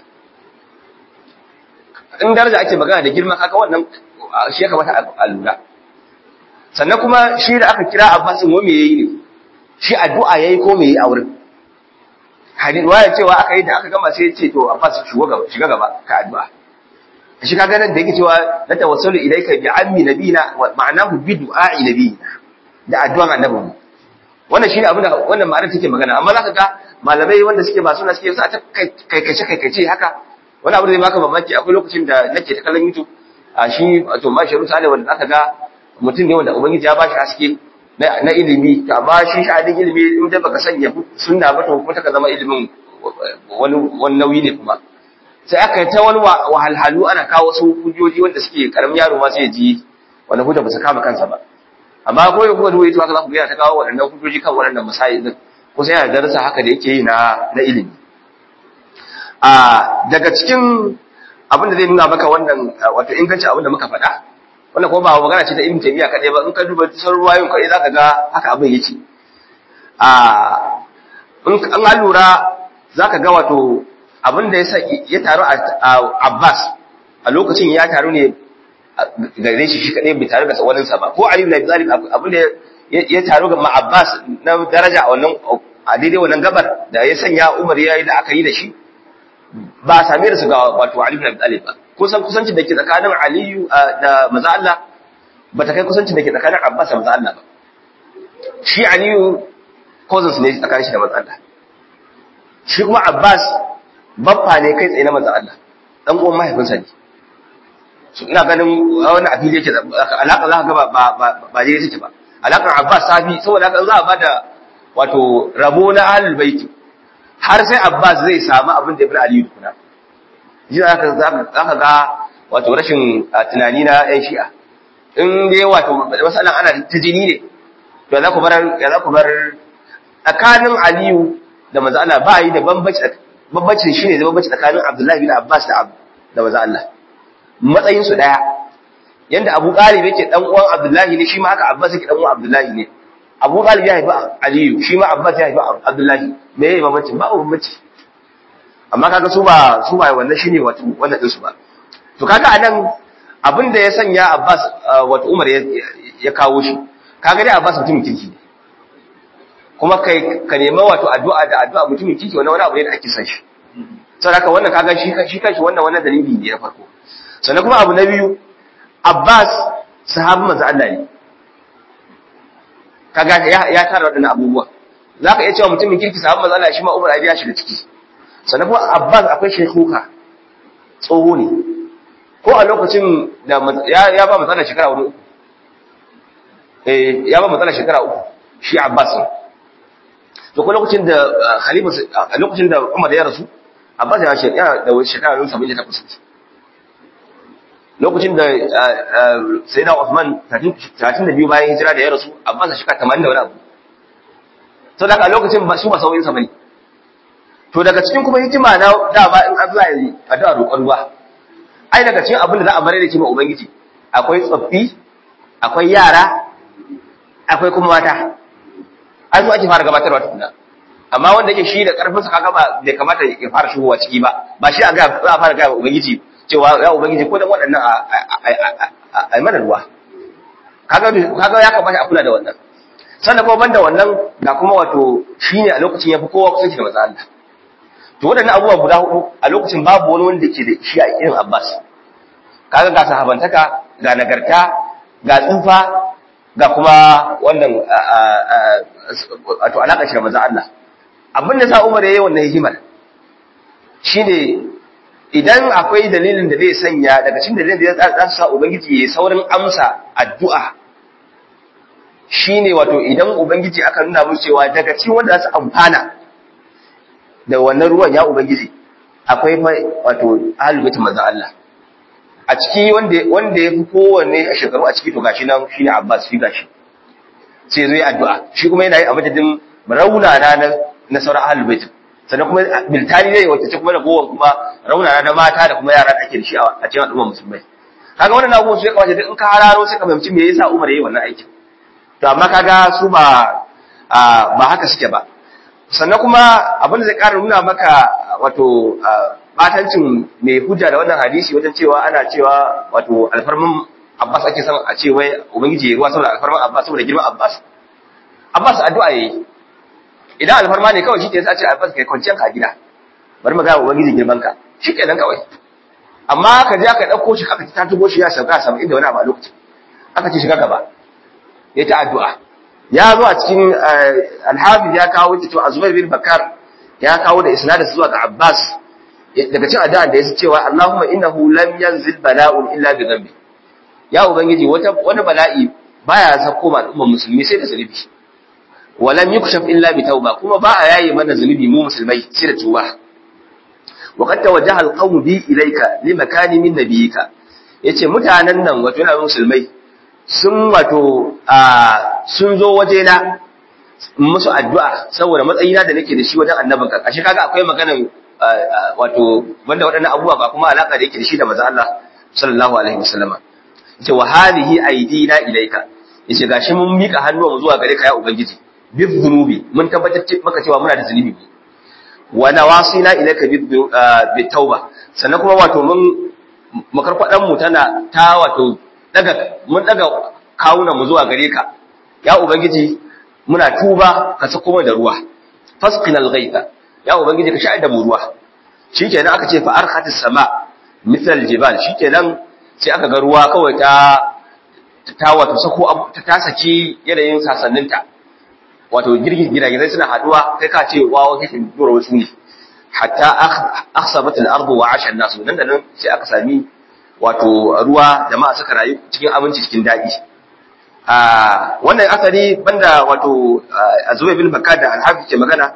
in daraja ake magana da girma kaka wannan shi ya kamata a lura sannan kuma shi da aka kira Abbas mu me yayi ne shi addu'a yayi ko me yayi a wurin hadin waya cewa aka yi da aka gama sai ya ce to Abbas shigo gaba shiga gaba ka addu'a shi kaga nan da yake cewa la tawassalu ilayka bi ammi nabina wa ma'anahu bi du'a'i nabina da addu'an annabinmu wannan shine abin da wannan ma'anar take magana amma zaka ga malamai wanda suke ba suna suke sa ta kaikace kaikace haka wani abu da zai baka mamaki akwai lokacin da nake ta kallon YouTube a shi wato ma sharu sale wanda zaka ga mutum ne wanda ubangiji ya bashi haske na ilimi to amma shi sha'adin ilimi in da baka sanya sunna ba to kuma ta zama ilimin wani wani nauyi ne kuma sai aka yi ta wani wahalhalu ana kawo wasu hujjoji wanda suke karamin yaro ma sai ya ji wanda hujja ba su kama kansa ba amma ko yau kuma duwaye haka za ku gaya ta kawo waɗannan hujjoji kan waɗannan masayi din ko sai yana darasa haka da yake yi na na ilimi a daga cikin abin da zai nuna maka wannan wato inganci abin da muka faɗa wannan kuma ba magana ce ta ibn taymiya kaɗai ba in ka duba sauran ruwayoyin kaɗai zaka ga haka abin yake a in an lura zaka ga wato abin da ya taru a Abbas a lokacin ya taru ne gare shi shi kadai bai tare da waninsa ba ko Ali ibn Abi Talib abin da ya taru ga Abbas na daraja a wannan a daidai wannan gabar da ya sanya Umar ya yi da aka yi da shi ba a same da su ga wato Ali ibn Abi Talib ba kusan kusancin da ke tsakanin Ali da manzo Allah ba ta kai kusancin da ke tsakanin Abbas da manzo Allah ba shi Ali cousins ne tsakanin shi da manzo Allah shi kuma Abbas baffa ne kai tsaye na manzo Allah dan uwan mahaifinsa ne su ina ganin wani a fili yake alaƙa za ka ga ba ba je take ba alaƙar Abbas safi saboda haka za a bada wato rabo na ahlul baiti har sai Abbas zai samu abin da Ibn Ali tukuna ji za ka ga wato rashin tunani na ƴan shi'a in dai wato masalan ana ta jini ne to za ku bar ya za ku bar tsakanin Aliyu da manzo Allah ba yi da bambanci bambanci shine da bambanci tsakanin Abdullahi bin Abbas da da manzo Allah matsayin su daya yanda Abu Talib yake dan uwan Abdullahi ne shi ma haka Abbas yake dan uwan Abdullahi ne Abu Talib ya haifi Aliyu shi ma Abbas ya haifi Abdullahi me yayi bambanci ba bambanci amma kaga su ba su ba wannan shine wato wannan din su ba to kaga anan abin da ya sanya Abbas wato Umar ya kawo shi kaga dai Abbas mutumin kirki ne kuma kai ka nema wato addu'a da addu'a mutumin kirki wannan wani abu ne da ake san shi saboda haka wannan kaga shi shi kanshi wannan wannan dalili ne na farko sannan kuma abu na biyu Abbas sahabin manzo Allah ne kaga ya ya tara wadannan abubuwa zaka iya cewa mutumin kirki sahabin manzo Allah shi ma Umar ya shiga ciki sannan kuma Abbas akwai shekuka tsoho ne ko a lokacin da ya ya ba matsala shekara hudu eh ya ba matsala shekara uku shi Abbas to ko lokacin da khalifa lokacin da Umar ya rasu Abbas ya shekara da shekara 78 lokacin da sai da Uthman 32 bayan hijira da ya rasu Abbas shi ka 80 da wani abu to daga lokacin ba su ba sauyin sa bane to daga cikin kuma hikima na da ba in Allah ya yi addu'a roƙon ruwa ai daga cikin abin da za a bare da kima ubangiji akwai tsoffi akwai yara akwai kuma mata ai su ake fara gabatarwa tukuna amma wanda yake shi da karfin sa kaga ba bai kamata ya fara shigowa ciki ba ba shi a ga za a fara ga ubangiji cewa ya ubangiji ko dan waɗannan a mana ruwa kaga kaga ya kamata a kula da wannan sannan kuma banda wannan ga kuma wato shine a lokacin yafi kowa kusanci da manzo Allah to waɗannan abubuwa guda hudu a lokacin babu wani wanda ke da shi a irin Abbas kaga ga sahabantaka ga nagarta ga tsufa ga kuma wannan wato alaƙa shi da manzo Allah abin da sa Umar yayi wannan hikimar shine idan akwai dalilin da zai sanya daga cikin dalilin da za su sa ubangiji ya saurin amsa addu'a shine wato idan ubangiji aka nuna musu cewa daga cikin wanda za su amfana da wannan ruwan ya ubangiji akwai wato ahlul bait manzo Allah a ciki wanda wanda yafi kowanne a shekaru a ciki to gashi nan shine Abbas shi gashi sai zai addu'a shi kuma yana yi a madadin raunana na na sauran ahlul bait sannan kuma biltani ne wacce kuma da gowan kuma raunana na mata da kuma yara da ake da shi a cikin al'umma musulmai kaga wannan abubuwan su ya kawace in ka hararo sai ka fahimci me yasa Umar yayi wannan aikin to amma kaga su ba ba haka suke ba sannan kuma abin da zai ƙara nuna maka wato batancin mai hujja da wannan hadisi wajen cewa ana cewa wato alfarmin Abbas ake son a ce wai ubangiji ya ruwa saboda alfarman Abbas saboda girman Abbas Abbas addu'a yayi idan alfarma ne kawai shike sai a ce Abbas kai kwanciyar ka a gida bari mu ga ubangiji girman ka shikenan kawai amma ka je aka dauko shi aka ta tugo shi ya sauka 70 da wani abu a lokacin aka ce shiga gaba ya ta addu'a ya zo a cikin al-Hafiz ya kawo cewa Azubair bin Bakar ya kawo da isnadin zuwa ga Abbas daga cikin addu'a da yake cewa Allahumma innahu lam yanzil bala'un illa bi dhanbi ya ubangiji wata wani bala'i baya sako ma al'ummar musulmi sai da zunubi walam yukshaf illa bi tauba kuma ba a yayi mana zunubi mu musulmai sai da tuba wa qad tawajjaha alqawm bi ilayka li makani min nabiyika yace mutanen nan wato yana musulmai sun wato sun zo waje na musu addu'a saboda matsayina da nake da shi wajen annabinka ashe kaga akwai maganar wato wanda waɗannan abubuwa ba kuma alaka da yake da shi da manzo Allah sallallahu alaihi wasallama yace wa hadhihi aidina ilayka yace gashi mun mika hannuwanmu zuwa gare ka ya ubangiji bi dhunubi mun tabbatar maka cewa muna da zunubi wa nawasina ilayka bi tauba sannan kuma wato mun makarkwadan mu tana ta wato daga mun daga kawunan mu zuwa gare ka ya ubangiji muna tuba ka sako mu da ruwa fasqinal ghaitha ya ubangiji ka sha'ar da mu ruwa shikenan aka ce fa arkhatis sama mithl aljibal shikenan sai aka ga ruwa kawai ta ta wato sako ta saki yanayin sasanninta wato girgin gidaje suna haduwa kai ka ce wawo kake dora wasu ne hatta akhsabat al-ardu wa 'asha an-nas nan da nan sai aka sami wato ruwa jama'a suka rayu cikin abinci cikin dadi a wannan asali banda wato Zubayr bin Bakar da Al-Hafiz ke magana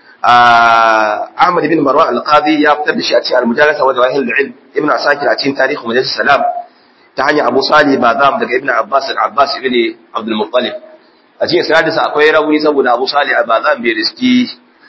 Ahmad bin Marwan Al-Qadi ya fitar da shi a cikin Al-Mujalasa wa Jawahir al-Ilm Ibn Asakir a cikin Tarihi Majalis Salam ta hanyar Abu Salih Bazam daga Ibn Abbas al-Abbas ibn Abdul Muttalib a cikin sanadinsa akwai rauni saboda Abu Salih Bazam bai riski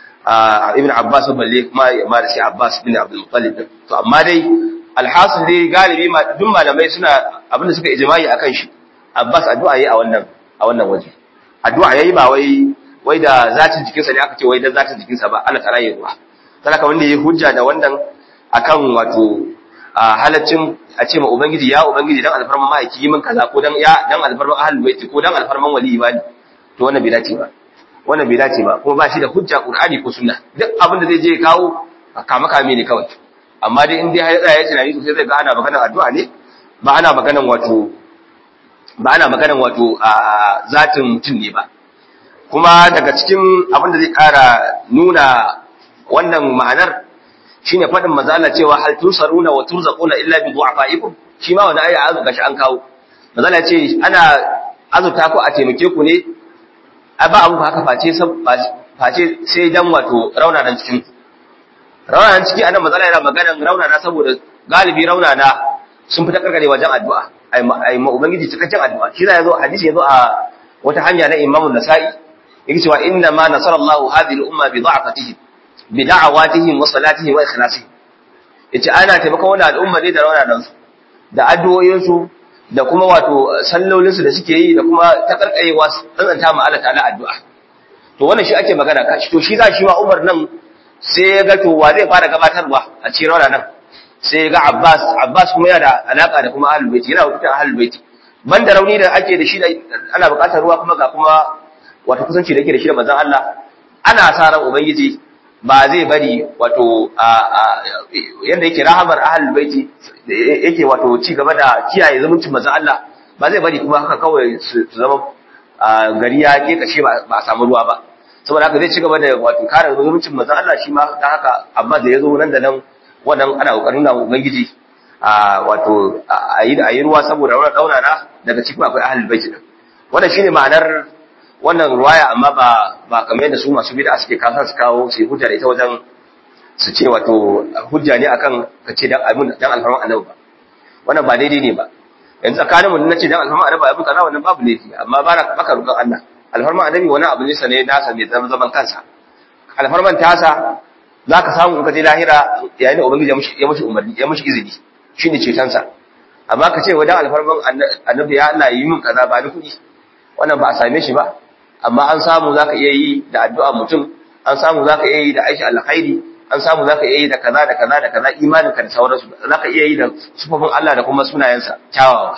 Ibn Abbas balle kuma ma da shi Abbas ibn Abdul Muttalib to amma dai alhasil dai galibi duk malamai suna abinda suka ijma'i akan shi Abbas addu'a yayi a wannan a wannan waje addu'a yayi ba wai wai da zatin jikinsa ne aka ce wai da zatin jikinsa ba Allah ta'ala yayi ruwa saboda wanda yayi hujja da wannan akan wato halaccin a ce ma ubangiji ya ubangiji dan alfarman ma'aiki yi min kaza ko dan ya dan alfarman ahlul baiti ko dan alfarman wali ibadi to wannan bai dace ba wannan bai dace ba kuma ba shi da hujja qur'ani ko sunna duk abin da zai je kawo kama kame ne kawai amma dai in dai har tsaya ya tunani sosai zai ga ana maganar addu'a ne ba ana maganar wato ba ana maganar wato a zatin mutum ne ba kuma daga cikin abin da zai ƙara nuna wannan ma'anar shine fadin manzo Allah cewa hal tusaruna wa turzaquna illa bi du'afaikum shi ma wani aya azu gashi an kawo manzo Allah ce ana azuta ku a taimake ku ne a ba abu haka face face sai dan wato raunanan cikin raunanan ciki anan manzo Allah yana maganan raunana saboda galibi raunana sun fita karkare wajen addu'a ai ma ubangiji cikakken addu'a shi da yazo hadisi yazo a wata hanya na Imam Nasa'i yake cewa inna ma nasarallahu hadhihi al-umma bi da'afatihim bi da'awatihim wa salatihim wa ikhlasihim yace ana taimakon wannan al'umma ne da raunanan su da addu'o'in su da kuma wato sallolin su da suke yi da kuma takarkayewa tsantsanta ma Allah ta'ala addu'a to wannan shi ake magana kashi to shi za shi ma Umar nan sai ya ga to wa zai fara gabatarwa a cikin raunanan sai ya ga Abbas Abbas kuma yana da alaka da kuma Ahlul Bait yana wakiltar Ahlul Bait banda rauni da ake da shi da ana buƙatar ruwa kuma ga kuma wato kusanci da yake da shi da manzon Allah ana sa ran ubangiji ba zai bari wato yanda yake rahamar ahlul baiti yake wato ci gaba da kiyaye zumuncin manzon Allah ba zai bari kuma haka kawai su zama gari ya ke kashe ba a samu ruwa ba saboda haka zai ci gaba da wato kare zumuncin manzon Allah shi ma dan haka amma da yazo nan da nan wannan ana kokarin na ubangiji a wato a yi ruwa saboda wannan daunana daga cikin akwai ahlul baiti din wannan shine ma'anar wannan ruwaya amma ba ba kamar yadda su masu bid'a suke kasa su kawo su hujja da ita wajen su ce wato hujja ne akan ka ce dan abin dan alfarman annabi ba wannan ba daidai ne ba yanzu tsakanin mu nace dan alfarman annabi abin kaza wannan babu laifi amma ba baka roƙon Allah alfarman annabi wani abu ne sane nasa mai zama zaman kansa alfarman tasa zaka samu in ka je lahira yayin da ubangiji ya mushi umarni ya mushi izini shine cetonsa amma ka ce wa dan alfarman annabi ya Allah yi min kaza ba ni kuɗi wannan ba a same shi ba amma an samu za ka iya yi da addu'a mutum an samu zaka iya yi da aisha alkhairi an samu zaka iya yi da kaza da kaza da kaza imanin ka da sauransu zaka iya yi da sufofin Allah da kuma sunayensa kyawawa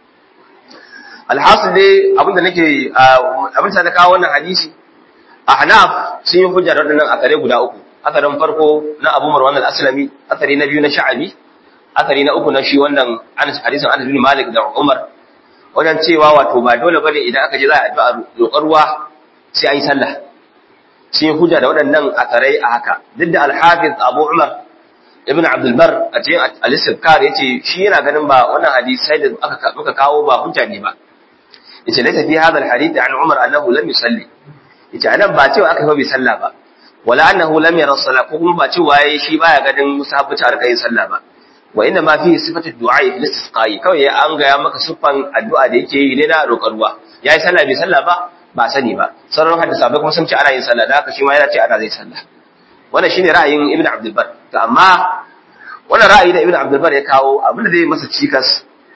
alhasil dai abinda nake abin da na kawo wannan hadisi a hanaf sun yi hujja da waɗannan akare guda uku akarin farko na abu marwan al-aslami akari na biyu na sha'abi akari na uku na shi wannan hadisin anas bin malik da umar wajen cewa wato ba dole bane idan aka je za a addu'a roƙar ruwa sai an yi sallah sun yi hujja da waɗannan akarai a haka duk da al-hafiz abu umar ibn abdul bar a cikin al-istizkar yace shi yana ganin ba wannan hadisai da aka muka kawo ba hujja ne ba yace laysa fi hadha al-hadith an umar annahu lam yusalli yace anan ba cewa aka yi bai sallah ba wala annahu lam yara salat ko kuma ba cewa yayi shi baya ganin musabbaci a kai sallah ba wa inna ma fi sifatu du'a fi istisqai kawai ya an gaya maka siffan addu'a da yake yi ne na roƙar ruwa yayi sallah bai sallah ba ba sani ba sauran hadisa bai kuma sun ce ana yin sallah da haka shi ma yana ce ana zai sallah wannan shine ra'ayin ibnu abdul bar to amma wannan ra'ayi da ibnu abdul bar ya kawo abin da zai masa cikas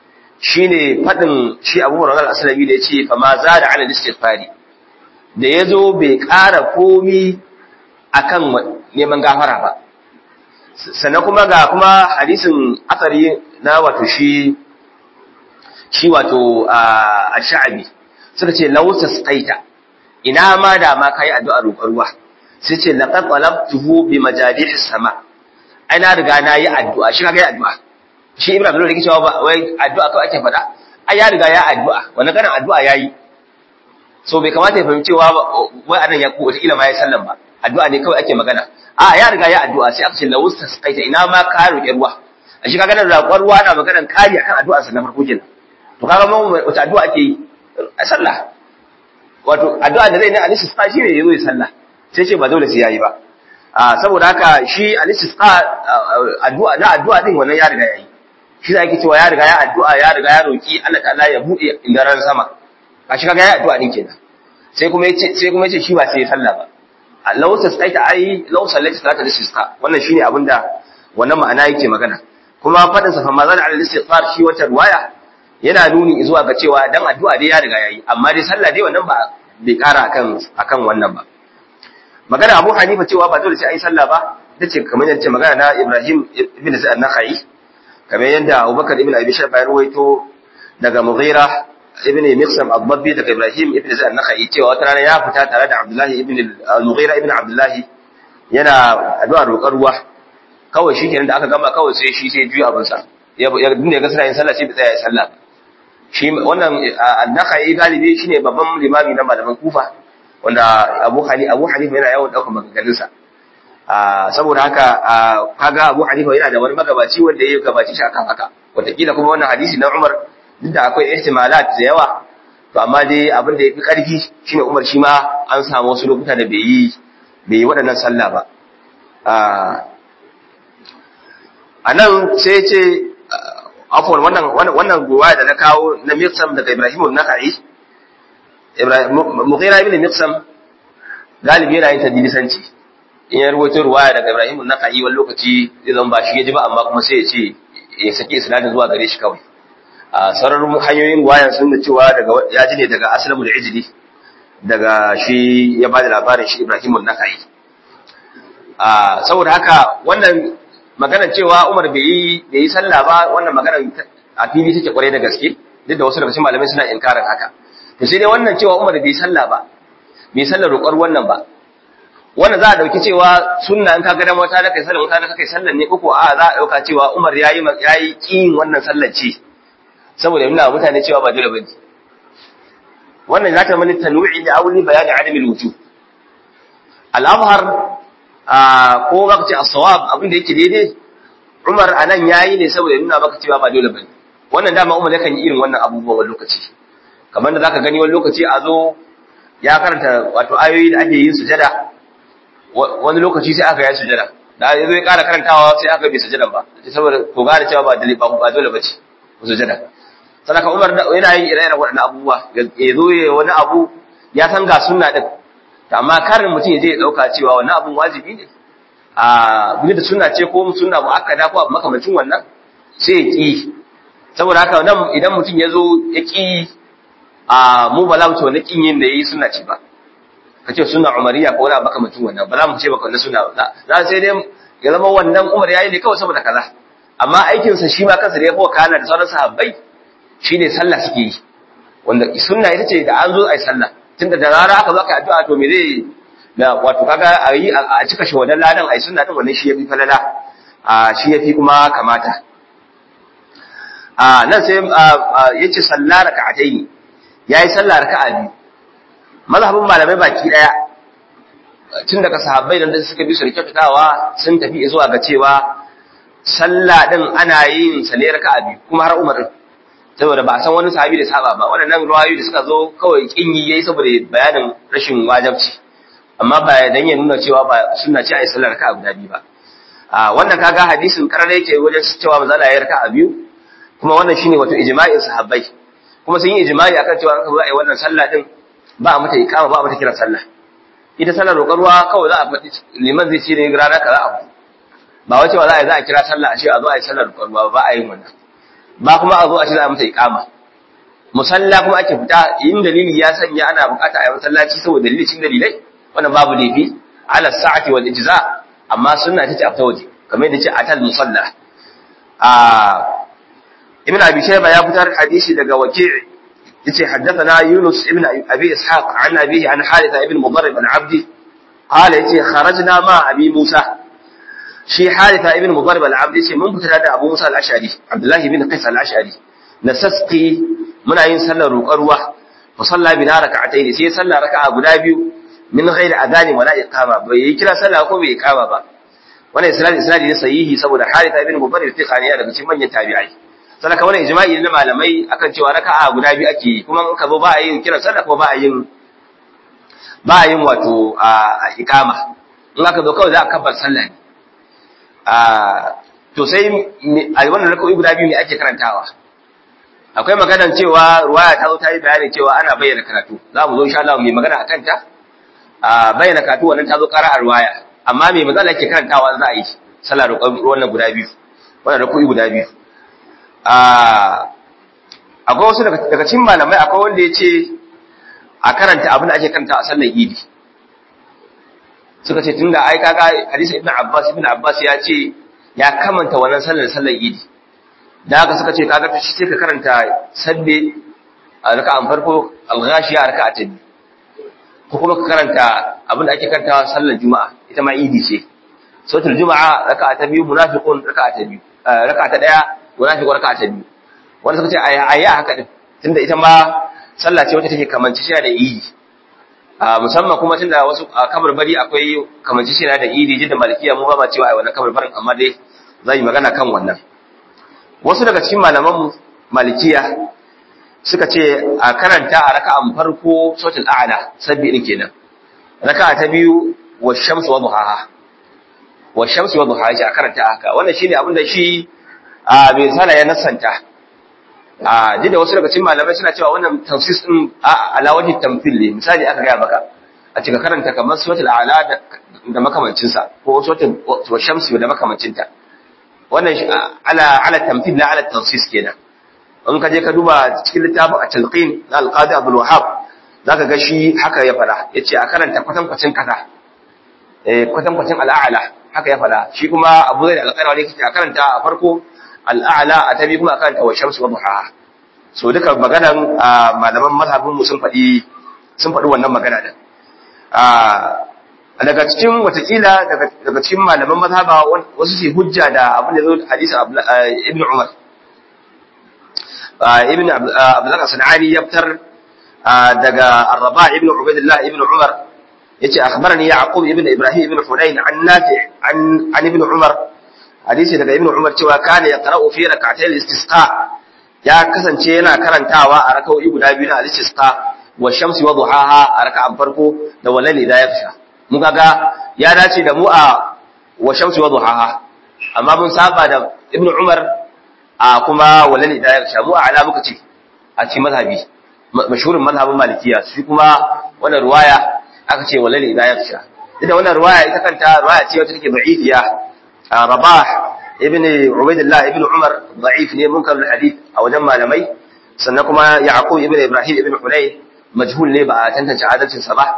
shine fadin shi Abu Hurairah al-Aslami da yace fa ma zada ala istighfari da yazo bai ƙara komi akan neman gafara ba sannan kuma ga kuma hadisin asari na wato shi shi wato a sha'abi suka ce lauta staita ina ma da ma kai addu'a roƙar ruwa sai ce laqad talabtuhu bi majadih sama ai na riga na yi addu'a shi kaga yi addu'a shi ibrahim da yake cewa ba wai addu'a kawai ake faɗa ai ya riga ya addu'a wannan ganin addu'a yayi so bai kamata ya fahimci cewa wai anan ya ko wata kila ma ya sallan ba addu'a ne kawai ake magana a ya riga ya addu'a sai aka ce lawus tasqaita ina ma ka roƙi ruwa a shi kaga nan roƙon ruwa ana maganar kari akan addu'ar sa na farko kenan to kaga mun wata addu'a ake yi a sallah wato addu'a da zai ne al-istisqa shi ne yazo ya sallah sai ce ba dole sai yayi ba a saboda haka shi al-istisqa addu'a na addu'a din wannan ya riga yayi shi da yake cewa ya riga ya addu'a ya riga ya roki Allah ta'ala ya bude indaran sama a shi kaga ya addu'a din kenan sai kuma yace sai kuma yace shi ba sai ya sallah ba law tasqaita ai law sallaita salatul istisqa wannan shine abinda wannan ma'ana yake magana kuma fadin sa fa mazal al istighfar shi wata riwaya yana nuni zuwa ga cewa dan addu'a dai ya riga yayi amma dai sallah dai wannan ba bai kara akan akan wannan ba magana Abu Hanifa cewa ba dole sai ai sallah ba tace kamar yadda magana na Ibrahim ibn Sa'ad Nakhai kamar yadda Abubakar ibn Abi Shayba ya ruwaito daga Mughira ibn Miqsam al-Dabbi daga Ibrahim ibn Sa'ad Nakhai cewa wata rana ya fita tare da Abdullahi ibn al-Mughira ibn Abdullahi yana addu'a roƙar ruwa kawai shi kenan da aka gama kawai sai shi sai juya abinsa ya dinda ga suna yin sallah sai tsaya ya sallah shi wannan an-Nakhai galibi shine babban limami na malaman Kufa wanda Abu Hanifa Abu Hanifa yana yawan daukar maganganun sa saboda haka kaga Abu Hanifa yana da wani magabaci wanda ya gabaci shi akan haka wataƙila kuma wannan hadisi na Umar duk da akwai ihtimalat da yawa to amma dai abin da yafi karfi shine Umar shi ma an samu wasu lokuta da bai yi bai yi waɗannan sallah ba a nan sai ce afwan wannan wannan gowa da na kawo na Miqsam daga Ibrahim an-Nakhai Ibrahim Mughira ibn Miqsam galibi yana yin tadlisanci in ya rubuta ruwaya daga Ibrahim an-Nakhai wani lokaci zai zama ba shi ya ji ba amma kuma sai ya ce ya saki isnadin zuwa gare shi kawai a sararin hanyoyin ruwayan sun da cewa daga ya ji ne daga Aslamu da Ijli daga shi ya bada labarin shi Ibrahim an-Nakhai a saboda haka wannan maganar cewa Umar bai yi bai yi sallah ba wannan maganar a fili take kware da gaske duk da wasu daga cikin malamai suna inkarin haka to sai dai wannan cewa Umar bai sallah ba bai sallar roƙar wannan ba wannan za a dauki cewa sunna in ka ga dan wata da kai sallar wata da kai sallar ne koko a za a dauka cewa Umar yayi yayi kin wannan sallar ce saboda nuna mutane cewa ba dole bane wannan zata mani tanwi'i da auli bayani adami al-wujub al-azhar ko baka ce as-sawab abin da yake daidai Umar anan yayi ne saboda nuna maka cewa ba dole bane wannan dama Umar yakan yi irin wannan abubuwa wani lokaci kamar da zaka gani wani lokaci a zo ya karanta wato ayoyi da ake yin sujada wani lokaci sai aka yi sujada da ya zo ya ƙara karantawa sai aka bi sujadan ba saboda ko gane cewa ba dole ba dole bace sujada sadaka Umar yana yin ire-iren waɗannan abubuwa ya zo ya wani abu ya san ga sunna din amma karin mutum zai dauka cewa wannan abun wajibi ne a bi da sunna ce ko sunna muakkada ko abu makamancin wannan sai ya ki saboda haka nan idan mutum ya zo ya ki a mu ba za mu ce wannan kin yin da yayi sunna ce ba ka ce sunna umariya ko wani abu makamacin wannan ba za mu ce baka wannan sunna ba za sai dai ya zama wannan umar yayi ne kawai saboda kaza amma aikinsa shi ma kansa da ya fi kana da sauran sahabbai shine sallah suke yi wanda sunna ita ce da an zo ai sallah tunda da rara aka zo aka addu'a to me zai da wato kaga a yi a cika shi wannan ladan ai sunna din wannan shi yafi falala a shi yafi kuma kamata a nan sai yace sallah raka'atayn yayi sallah raka'a biyu mazhabin malamai baki daya tun daga sahabbai da suka bi su rikitawa sun tafi zuwa ga cewa sallah din ana yin sa ne raka'a biyu kuma har Umar saboda ba a san wani sahabi da saba ba waɗannan ruwayoyi da suka zo kawai kinyi yayi saboda bayanin rashin wajibci amma ba dan ya nuna cewa ba sunna ce ai sallar raka'a guda biyu ba a wannan kaga hadisin karare yake wajen cewa manzo Allah ya raka'a biyu kuma wannan shine wato ijma'in sahabbai kuma sun yi ijma'i akan cewa aka zo ai wannan sallah din ba mata iqama ba mata kira sallah ita sallar roƙar ruwa kawai za a faɗi liman zai ce ne rana kaza abu ba wace ba za a yi za a kira sallah a ce a zo a yi sallar roƙar ruwa ba a yin wannan ba kuma a zo a ce za a mata iqama musalla kuma ake fita in dalili ya sanya ana bukata a yi masallaci saboda dalili cikin dalilai wannan babu laifi ala sa'ati wal ijza amma sunna tace a fita waje kamar yadda ce atal musalla a ibn abi shayba ya fitar hadisi daga waki' yace haddathana yunus ibn abi ishaq an abihi an haritha ibn mudarrib al-abdi qala yace kharajna ma abi musa shi haritha ibn mudarrib al-abdi yace mun fita da abu musa al-ash'ari abdullahi ibn qais al-ash'ari nasasqi muna yin sallar roƙar ruwa fa salla bina rak'atayn sai sallar raka'a guda biyu min ghairi adani wala iqama bai yi kira sallah ko bai iqama ba wannan isnad isnadi ne sahihi saboda haritha ibn mudarrib thiqani ya daga cikin manyan tabi'ai sadaka wannan ijma'i na malamai akan cewa raka'a guda biyu ake yi kuma in ka zo ba a yin kira sallah ko ba a yin ba a yin wato a iqama in aka zo kawai za a kabbar sallah ne a to sai a wannan raka'o'i guda biyu ne ake karantawa akwai maganar cewa ruwaya ta zo ta yi bayani cewa ana bayyana karatu za mu zo insha Allah mai magana akan ta a bayyana karatu wannan ta zo ƙara a ruwaya amma mai magana yake karantawa za a yi sallah ruwan guda biyu wannan raka'o'i guda biyu akwai wasu daga cikin malamai akwai wanda ya ce a karanta abin da ake karanta a sallar idi suka ce tunda ai kaga hadisi ibn abbas ibn abbas ya ce ya kamanta wannan sallar sallar idi da haka suka ce kaga shi sai ka karanta sabbe a raka'an farko al-ghashiya a raka'a ta biyu ko kuma ka karanta abin da ake karanta sallar juma'a ita ma idi ce sautul juma'a raka'a ta biyu munafiqun raka'a ta biyu raka'a ta daya munafiqun raka'a ta biyu wanda suka ce ayi a haka din tunda ita ma sallah ce wacce take kamanci shi da idi musamman kuma tunda wasu kabarbari akwai kamanci shi da idi jidda malikiya mu ba ma cewa ai wannan kabarbarin amma dai zan yi magana kan wannan wasu daga cikin malaman malikiya suka ce a karanta a raka'an farko sautul a'la sabbi din kenan raka'a ta biyu wa shamsu wa duhaha wa shamsu wa duhaha shi a karanta haka wannan shine abin da shi a bai sana ya nasanta a da wasu daga cikin malamai suna cewa wannan tafsis din ala wajhi tamthil ne misali aka gaya maka a cika karanta kamar suratul a'la da makamancin sa ko suratul wa shamsu da makamancin ta wannan ala ala tamthil la ala tafsis kenan in ka je ka duba cikin littafin a talqin na alqadi abdul wahhab zaka ga shi haka ya fada yace a karanta kwatan kwacin kaza eh kwatan kwacin al'ala haka ya fada shi kuma abu zai da alƙaira ne kike a karanta a farko al'ala a tabi kuma a karanta wa shamsu wa duha so duka maganan malaman mazhabin mu sun faɗi sun faɗi wannan magana din daga cikin watakila daga cikin malaman mazhaba wasu su hujja da abin da zo hadisi ibn umar ibn abdullah sanani ya fitar daga arraba ibn ubaidillah ibn umar yace akhbarani yaqub ibn ibrahim ibn hunayn an nafi an an ibn umar hadisi daga ibn umar cewa kana yaqra'u fi rak'atay al-istisqa ya kasance yana karantawa a rak'o'i guda biyu na al-istisqa wa shamsi wa duhaha a raka'an farko da walali da yafsha mun kaga ya dace da mu a wa shamsi wa duhaha amma mun saba da ibn umar a kuma walali da yafsha mu a ala muka ce a cikin mazhabi mashhurin mazhabin malikiya shi kuma wannan ruwaya aka ce walali da yafsha ita wannan ruwaya ita kanta ruwaya ce wacce take da'ifiya rabah ibn ubaidillah ibn umar da'if ne munkar hadith a wajen malamai sannan kuma yaqub ibn ibrahim ibn hunay majhul ne ba a tantance adalcin sa ba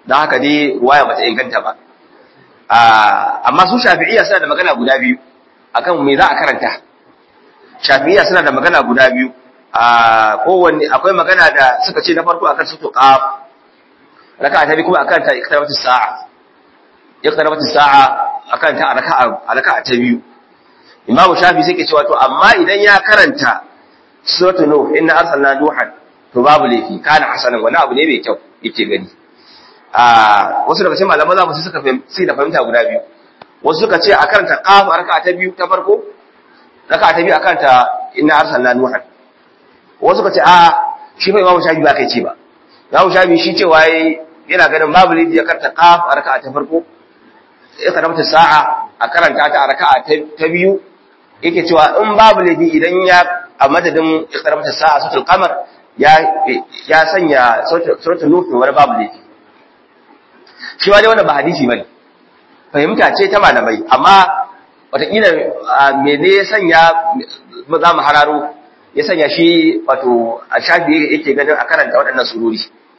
dan haka dai ruwaya bata inganta ba amma su shafi'iyya suna da magana guda biyu akan me za a karanta shafi'iyya suna da magana guda biyu a kowanne akwai magana da suka ce na farko akan sutu qaf raka'a ta biyu kuma akan ta iqtarabatis sa'a iqtarabatis sa'a akan ta raka'a raka'a ta biyu imam shafi sai ke cewa to amma idan ya karanta suratul nuh inna arsalna nuhan to babu laifi kana hasanan wani abu ne mai kyau yake gani a wasu daga cikin malaman zamu suka sai da fahimta guda biyu wasu suka ce a karanta qaf raka'a ta biyu ta farko raka'a ta biyu akan ta inna arsalna nuhan wasu suka ce a shi fa imamu shafi ba kai ce ba imamu shafi shi cewa yana ganin babu laifi ya karanta qaf a raka'a ta farko ya karanta sa'a a karanta ta a raka'a ta biyu yake cewa in babu laifi idan ya a madadin iqtarabata sa'a suratul qamar ya ya sanya suratul nuh wani babu laifi shi ma dai wannan ba hadisi bane fahimta ce ta malamai amma wataƙila me ne ya sanya za mu hararo ya sanya shi wato a shafi yake ganin a karanta waɗannan surori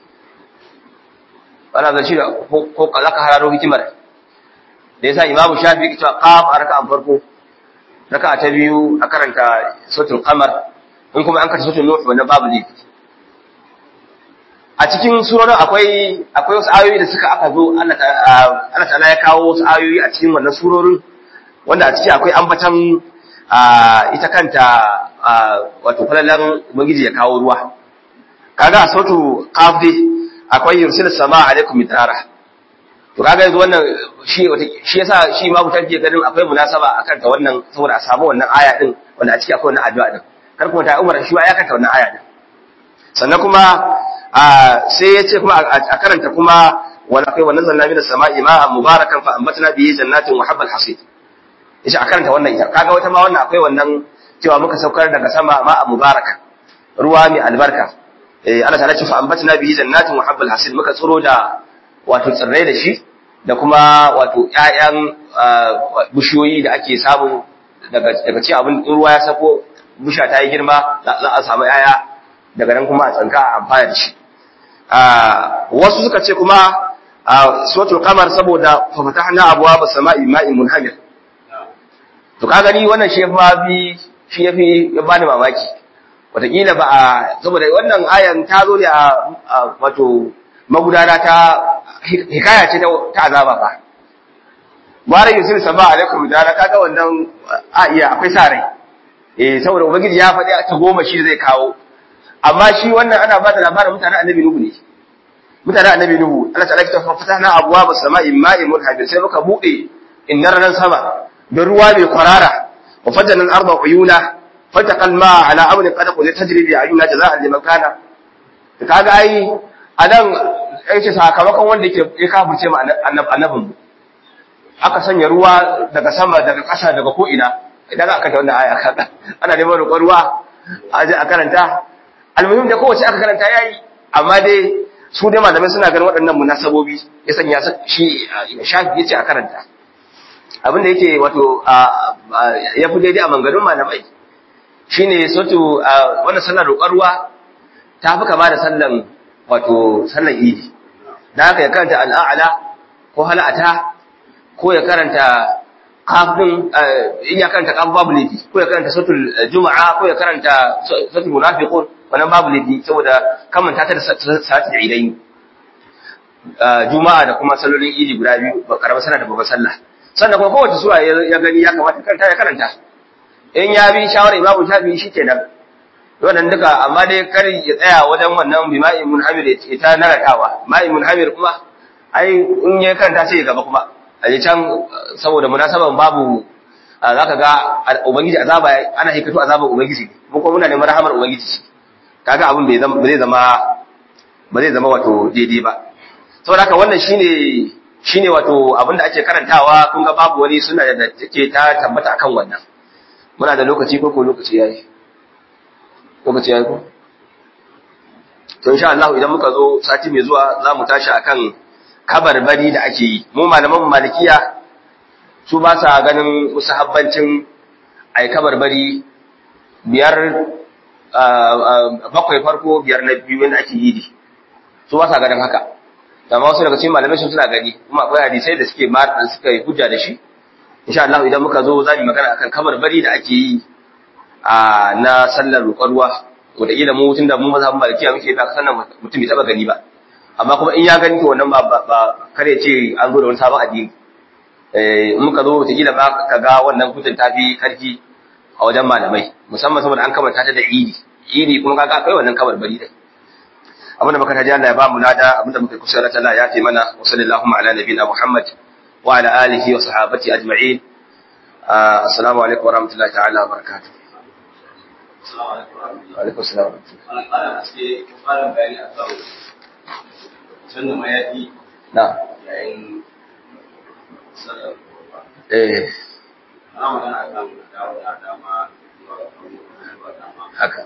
wala zan shi ko za ka hararo hikimar da yasa imamu shafi yake cewa qaf a raka'an farko raka'a ta biyu a karanta suratul qamar in kuma an karanta suratul nuh wannan babu laifi a cikin surorin akwai akwai wasu ayoyi da suka aka zo Allah ta'ala ya kawo wasu ayoyi a cikin wannan surorin wanda a ciki akwai ambatan ita kanta wato falalan ubangiji ya kawo ruwa kaga a sautu qaf dai akwai yursil sama alaikum mitara to kaga yanzu wannan shi shi yasa shi ma mutan ke ganin akwai munasaba akan ta wannan saboda a samu wannan aya din wanda a ciki akwai wannan addu'a din kar kuma ta Umar shi ya kanta wannan aya din sannan kuma sai ya ce kuma a karanta kuma wala kai wannan zanna min as-sama'i ma'an mubarakan fa ambatna bihi jannatin wa habbal hasid yace a karanta wannan ita kaga wata ma wannan akwai wannan cewa muka saukar daga sama ma'an mubarakan ruwa mai albarka eh Allah ta ce fa ambatna bihi jannatin wa habbal hasid muka tsiro da wato tsirrai da shi da kuma wato ƴaƴan bishiyoyi da ake samu daga daga cikin abin ruwa ya sako bisha ta yi girma za a samu ƴaƴa daga nan kuma a tsanka a amfana da shi wasu suka ce kuma suratul qamar saboda fa fatahna abwaaba samai ma'in munhamir to ka gani wannan shi yafi bi shi yafi ya bani mamaki wataƙila ba a saboda wannan ayan ta zo ne a wato magudana ta hikaya ce ta azaba fa Mara Yusuf sama alaikum da kaga wannan a iya akwai sa rai eh saboda ubangiji ya faɗi ta goma shi zai kawo amma shi wannan ana ba da labarin mutanen annabi nuhu ne mutanen annabi nuhu Allah ta'ala ta fatahna abwaaba samai ma'in munhabir sai muka bude innar ran sama da ruwa mai kwarara wa fajjana al-arda uyuna fataqa al-ma'a ala amrin qad qad tajri bi ayuna jazaa'an liman kana kaga ai anan yace sakamakon wanda yake ya kafirce ma annabin aka sanya ruwa daga sama daga ƙasa daga ko ina idan aka kanta wannan aya kaga ana neman roƙon ruwa a je a karanta almuhim da kowace aka karanta yayi amma dai su dai malamai suna ganin waɗannan munasabobi ya sanya shi shafi yace a karanta abin da yake wato ya fi daidai a manganin malamai shine sotu wannan sallar roƙar ruwa ta fi kama da sallan wato sallan idi da haka ya karanta al'a'ala ko hala'ata ko ya karanta kafin in ya karanta kafin babu laifi ko ya karanta sautul juma'a ko ya karanta sautul munafiqun wannan babu laifi saboda kamanta ta da salatul idain juma'a da kuma sallolin idi guda biyu ba karama sana da babban sallah sannan kuma kowace sura ya gani ya kamata karanta ya karanta in ya bi shawara imamu shafi shi kenan wannan duka amma dai kar ya tsaya wajen wannan bima'in munhamir ya ta narakawa ma'in munhamir kuma ai in ya karanta sai ya gaba kuma a can saboda munasaban babu za ka ga ubangiji azaba ana hikatu azaban ubangiji mu kuma muna neman rahamar ubangiji kaga abin bai zai zama ba zai zama wato daidai ba saboda haka wannan shine shine wato abin da ake karantawa kun ga babu wani suna da take ta tabbata akan wannan muna da lokaci ko ko lokaci yayi lokaci yayi ko to insha Allah idan muka zo sati mai zuwa za mu tashi akan kabarbari da ake yi mu malaman malikiya su ba sa ganin musahabbancin ai kabarbari biyar bakwai farko biyar na biyu wanda ake yi su ba sa ganin haka amma wasu daga cikin malamai sun suna gani kuma akwai hadisai da suke ma suka yi hujja da shi insha Allah idan muka zo za mu magana akan kabar bari da ake yi a na sallar roƙon ruwa wanda ila mu tunda mu mazhabin malikiya muke ba sannan mutum bai taba gani ba amma kuma in ya gani to wannan ba ba kare ce an zo da wani sabon addini eh in muka zo wata kila ba ka ga wannan hujjar ta fi karfi a wajen malamai musamman saboda an kamanta ta da idi idi kuma kaga akwai wannan kabar bari da abinda muka taji Allah ya ba mu lada abinda muka kusa da Allah ya taimana wa sallallahu ala nabiyina Muhammad wa ala alihi wa sahabati ajma'in assalamu alaikum wa rahmatullahi ta'ala wa barakatuh wa alaikum assalam na eh haka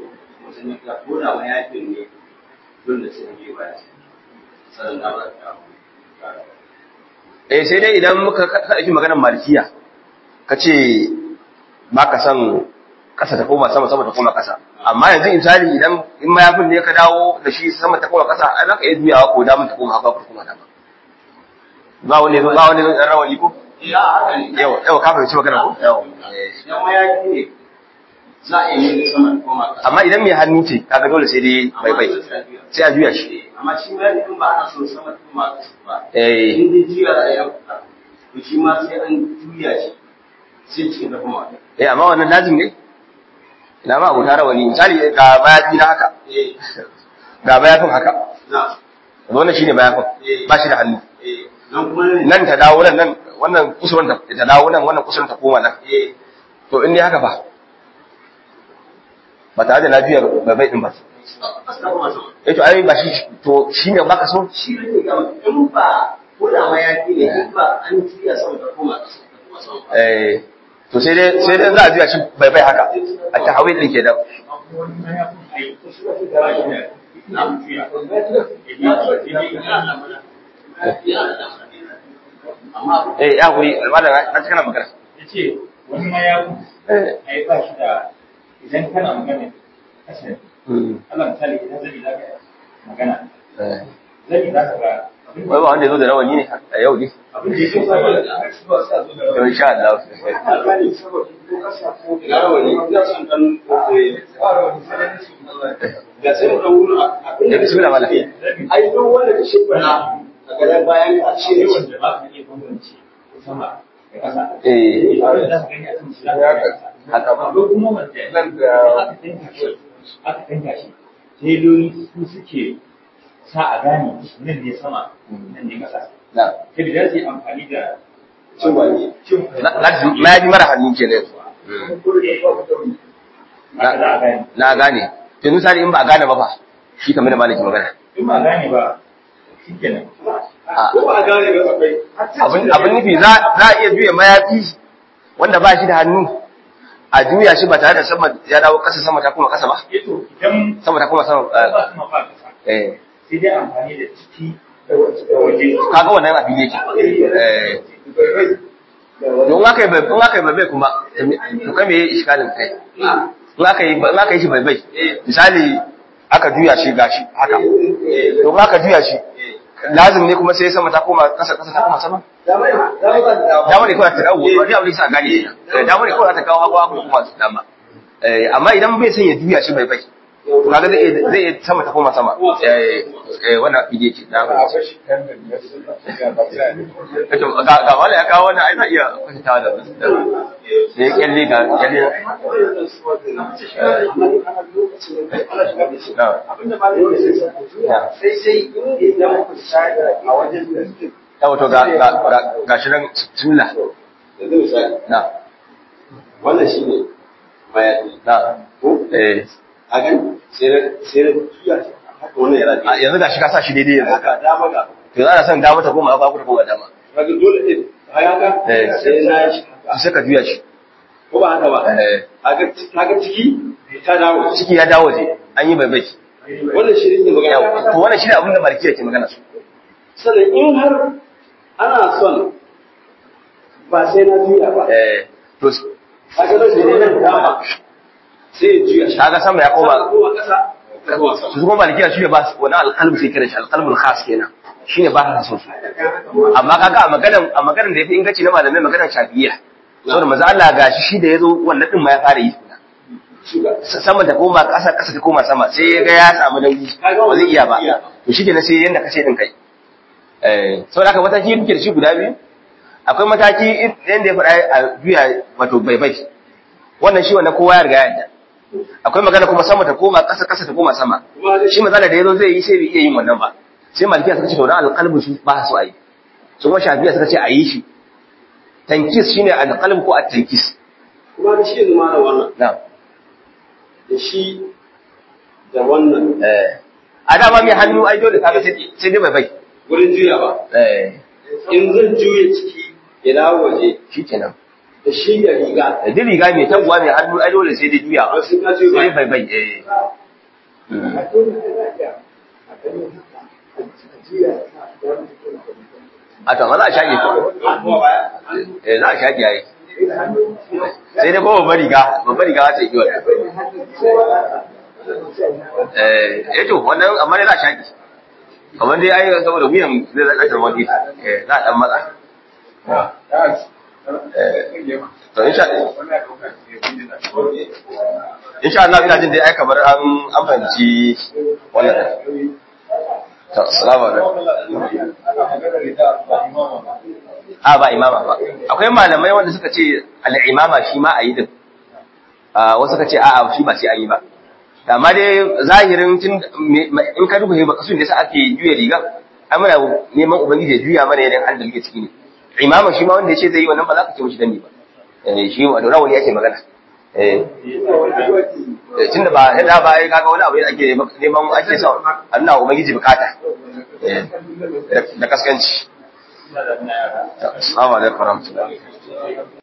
eh sai dai idan muka ɗauki maganar malikiya ka ce ba ka san ƙasa ta koma sama sama ta koma ƙasa amma yanzu misali idan in mayafin ne ka dawo da shi sama ta koma ƙasa ai za ka iya juyawa ko damun ta koma haka ko koma dama ba wani zo ba wani zo ɗan rawani ko yau yau ka fahimci magana ko yau za a yi sama da koma ƙasa. amma idan mai hannu ce kaga dole sai dai bai bai sai a juya shi Amma shi ma in ba ana so sama da koma ƙasa ba. eh In dai juya a yi to shi ma sai an juya shi sai cikin da koma. eh amma wannan lazim ne ina ma abota rawani misali ga mayafi na haka Eh, ga mayafin haka na, wannan shine mayafin ba shi da hannu eh, nan kuma ne. nan ta dawo nan nan wannan kusurwan ta ta dawo nan wannan kusurwan ta koma nan Eh, to in ne haka ba ba tare da lafiyar bai din ba ƙasa ta koma sama. eh to ai ba shi to shine baka so Shi ne gama in ba ko da ma ya ne in ba an juya sama da koma ƙasa ta koma sama ba. eh to sai dai sai dai za a juya shi bai bai haka a tahawil din ke da Amma eh ya guri malam na cikin magana ya ce wani mayakun eh a yi ba shi da idan kana magana kashe mm, Allah misali idan zai za ka magana eh. zai za ka ga abin wai ba wanda ya zo da rawani ne a yau ne abin da yake sa to insha Allah ina rawa ne ina son dan ga sai mu wuri abin eh bismillah malam ai duk wanda ka shi bana a gaban bayan ka ce ne wanda ba ka iya bambance sama da ƙasa eh abin da za ka gani a kan shi za ka ga haka ba akwai kuma wanda aka tanka shi aka tanka shi teloli su suke sa a gane nan ne sama nan ne ƙasa na ta da za su yi amfani da cin wani cin na na yi mara hannu kenan haka za a gane na gane to misali in ba a gane ba fa shi kamar da malaki magana in ba gane ba shi kenan a ko ba a gane ba akwai abin abin nufi za za a iya juya mayafi wanda ba shi da hannu a juya shi ba tare da sama ya dawo kasa sama ta kuma kasa ba yato idan sama ta kuma sama ba sama ba kasa eh sai dai amfani da ciki da waje kaga wannan a fili yake eh don aka yi in aka yi bai kuma to kai me iskalin kai in aka yi in aka yi shi bai bai misali aka juya shi gashi haka to in aka juya shi lazim ne kuma sai sama ta koma kasa kasa ta koma sama dama ne kawai ta dawo wani abu ne sa gane shi dama ne kawai ta kawo hagu hagu kuma su dama Eh, amma idan bai son ya juya shi bai bai to kaga zai iya- zai iya sama ta koma sama eh eh wannan fili yake da ba Kace ga ga wala ya kawo wannan ai za iya kwatanta da da ya kyalle ga kyalle na sai sai idan muka tsaya a wajen da ya wato ga ga ga- ga shi nan bismillah yanzu misali na wannan shi ne bayani na ko eh a gani sai na sai na juya shi haka wannan yana a yanzu ga shi ka sa shi daidai yanzu haka dama ga to za a san dama ta koma ba ku ta koma dama kaga dole ne haka Eh. sai na yi shi haka sai ka juya shi ko ba haka ba eh kaga kaga ciki ta dawo ciki ya dawo je an yi bai bai wannan shi ne magana Yau, to wannan shi ne abin da malikiya ke magana su sannan in har ana son ba sai na juya ba eh to kaga zai sai nan dama sai ya juya shi kaga sama ya koma koma kasa su kuma malikiya shi ne ba wani alƙalmi sai kira shi alƙalmul khas kenan shi ne ba ka so su amma kaga a maganan a maganan da yafi inganci na malamai maganan shafi'iyya saboda maza Allah ga shi shi da yazo wannan din ma ya fara yi sama ta koma ƙasa ƙasa ta koma sama sai ya ga ya samu nauyi ba zai iya ba to shi kenan sai yanda kace din kai eh saboda haka mataki yake da shi guda biyu akwai mataki yanda ya faɗa a juya wato bai bai wannan shi wannan kowa ya riga ya yarda akwai magana kuma sama ta koma ƙasa ƙasa ta koma sama shi magana da yazo zai yi sai bai iya yin wannan ba sai malikiya suka ce to dan alqalbu su ba su ayi su kuma shafiya suka ce ayi shi tankis shine alqalb ko at-tankis kuma da shi ma da wannan na'am da shi da wannan eh a dama mai hannu ai dole kaga sai sai dai bai bai wurin juyawa eh in zan juye ciki ila waje shikenan da shi da riga da dai riga mai tabuwa mai hannu ai dole sai dai juya ba sai ka juye sai ba bai bai eh a to amma za a shaƙe ko eh za a shaƙe ai sai dai ko babbar riga babbar riga za ta yi wannan eh eh to wannan amma dai za a shaƙe kamar dai ai saboda wuyan zai zaka da wani eh za a dan matsa eh to insha insha Allah ina jin dai ai kamar an an fahimci wannan to assalamu alaikum a ba imama ba akwai malamai wanda suka ce al'imama shi ma a yi din wasu suka ce a'a shi ba sai an yi ba amma dai zahirin tun in ka duba ba kasu da sa ake juya riga ai muna neman ubangiji ya juya mana yanayin halin da muke ciki ne imama shi ma wanda ya ce zai yi wannan ba za ka ce mishi dani ba eh shi wa da rawani yake magana eh tunda ba yadda ba ai kaga wani abu da ake neman ake sa Allah ubangiji bukata eh da kaskanci assalamu alaikum warahmatullahi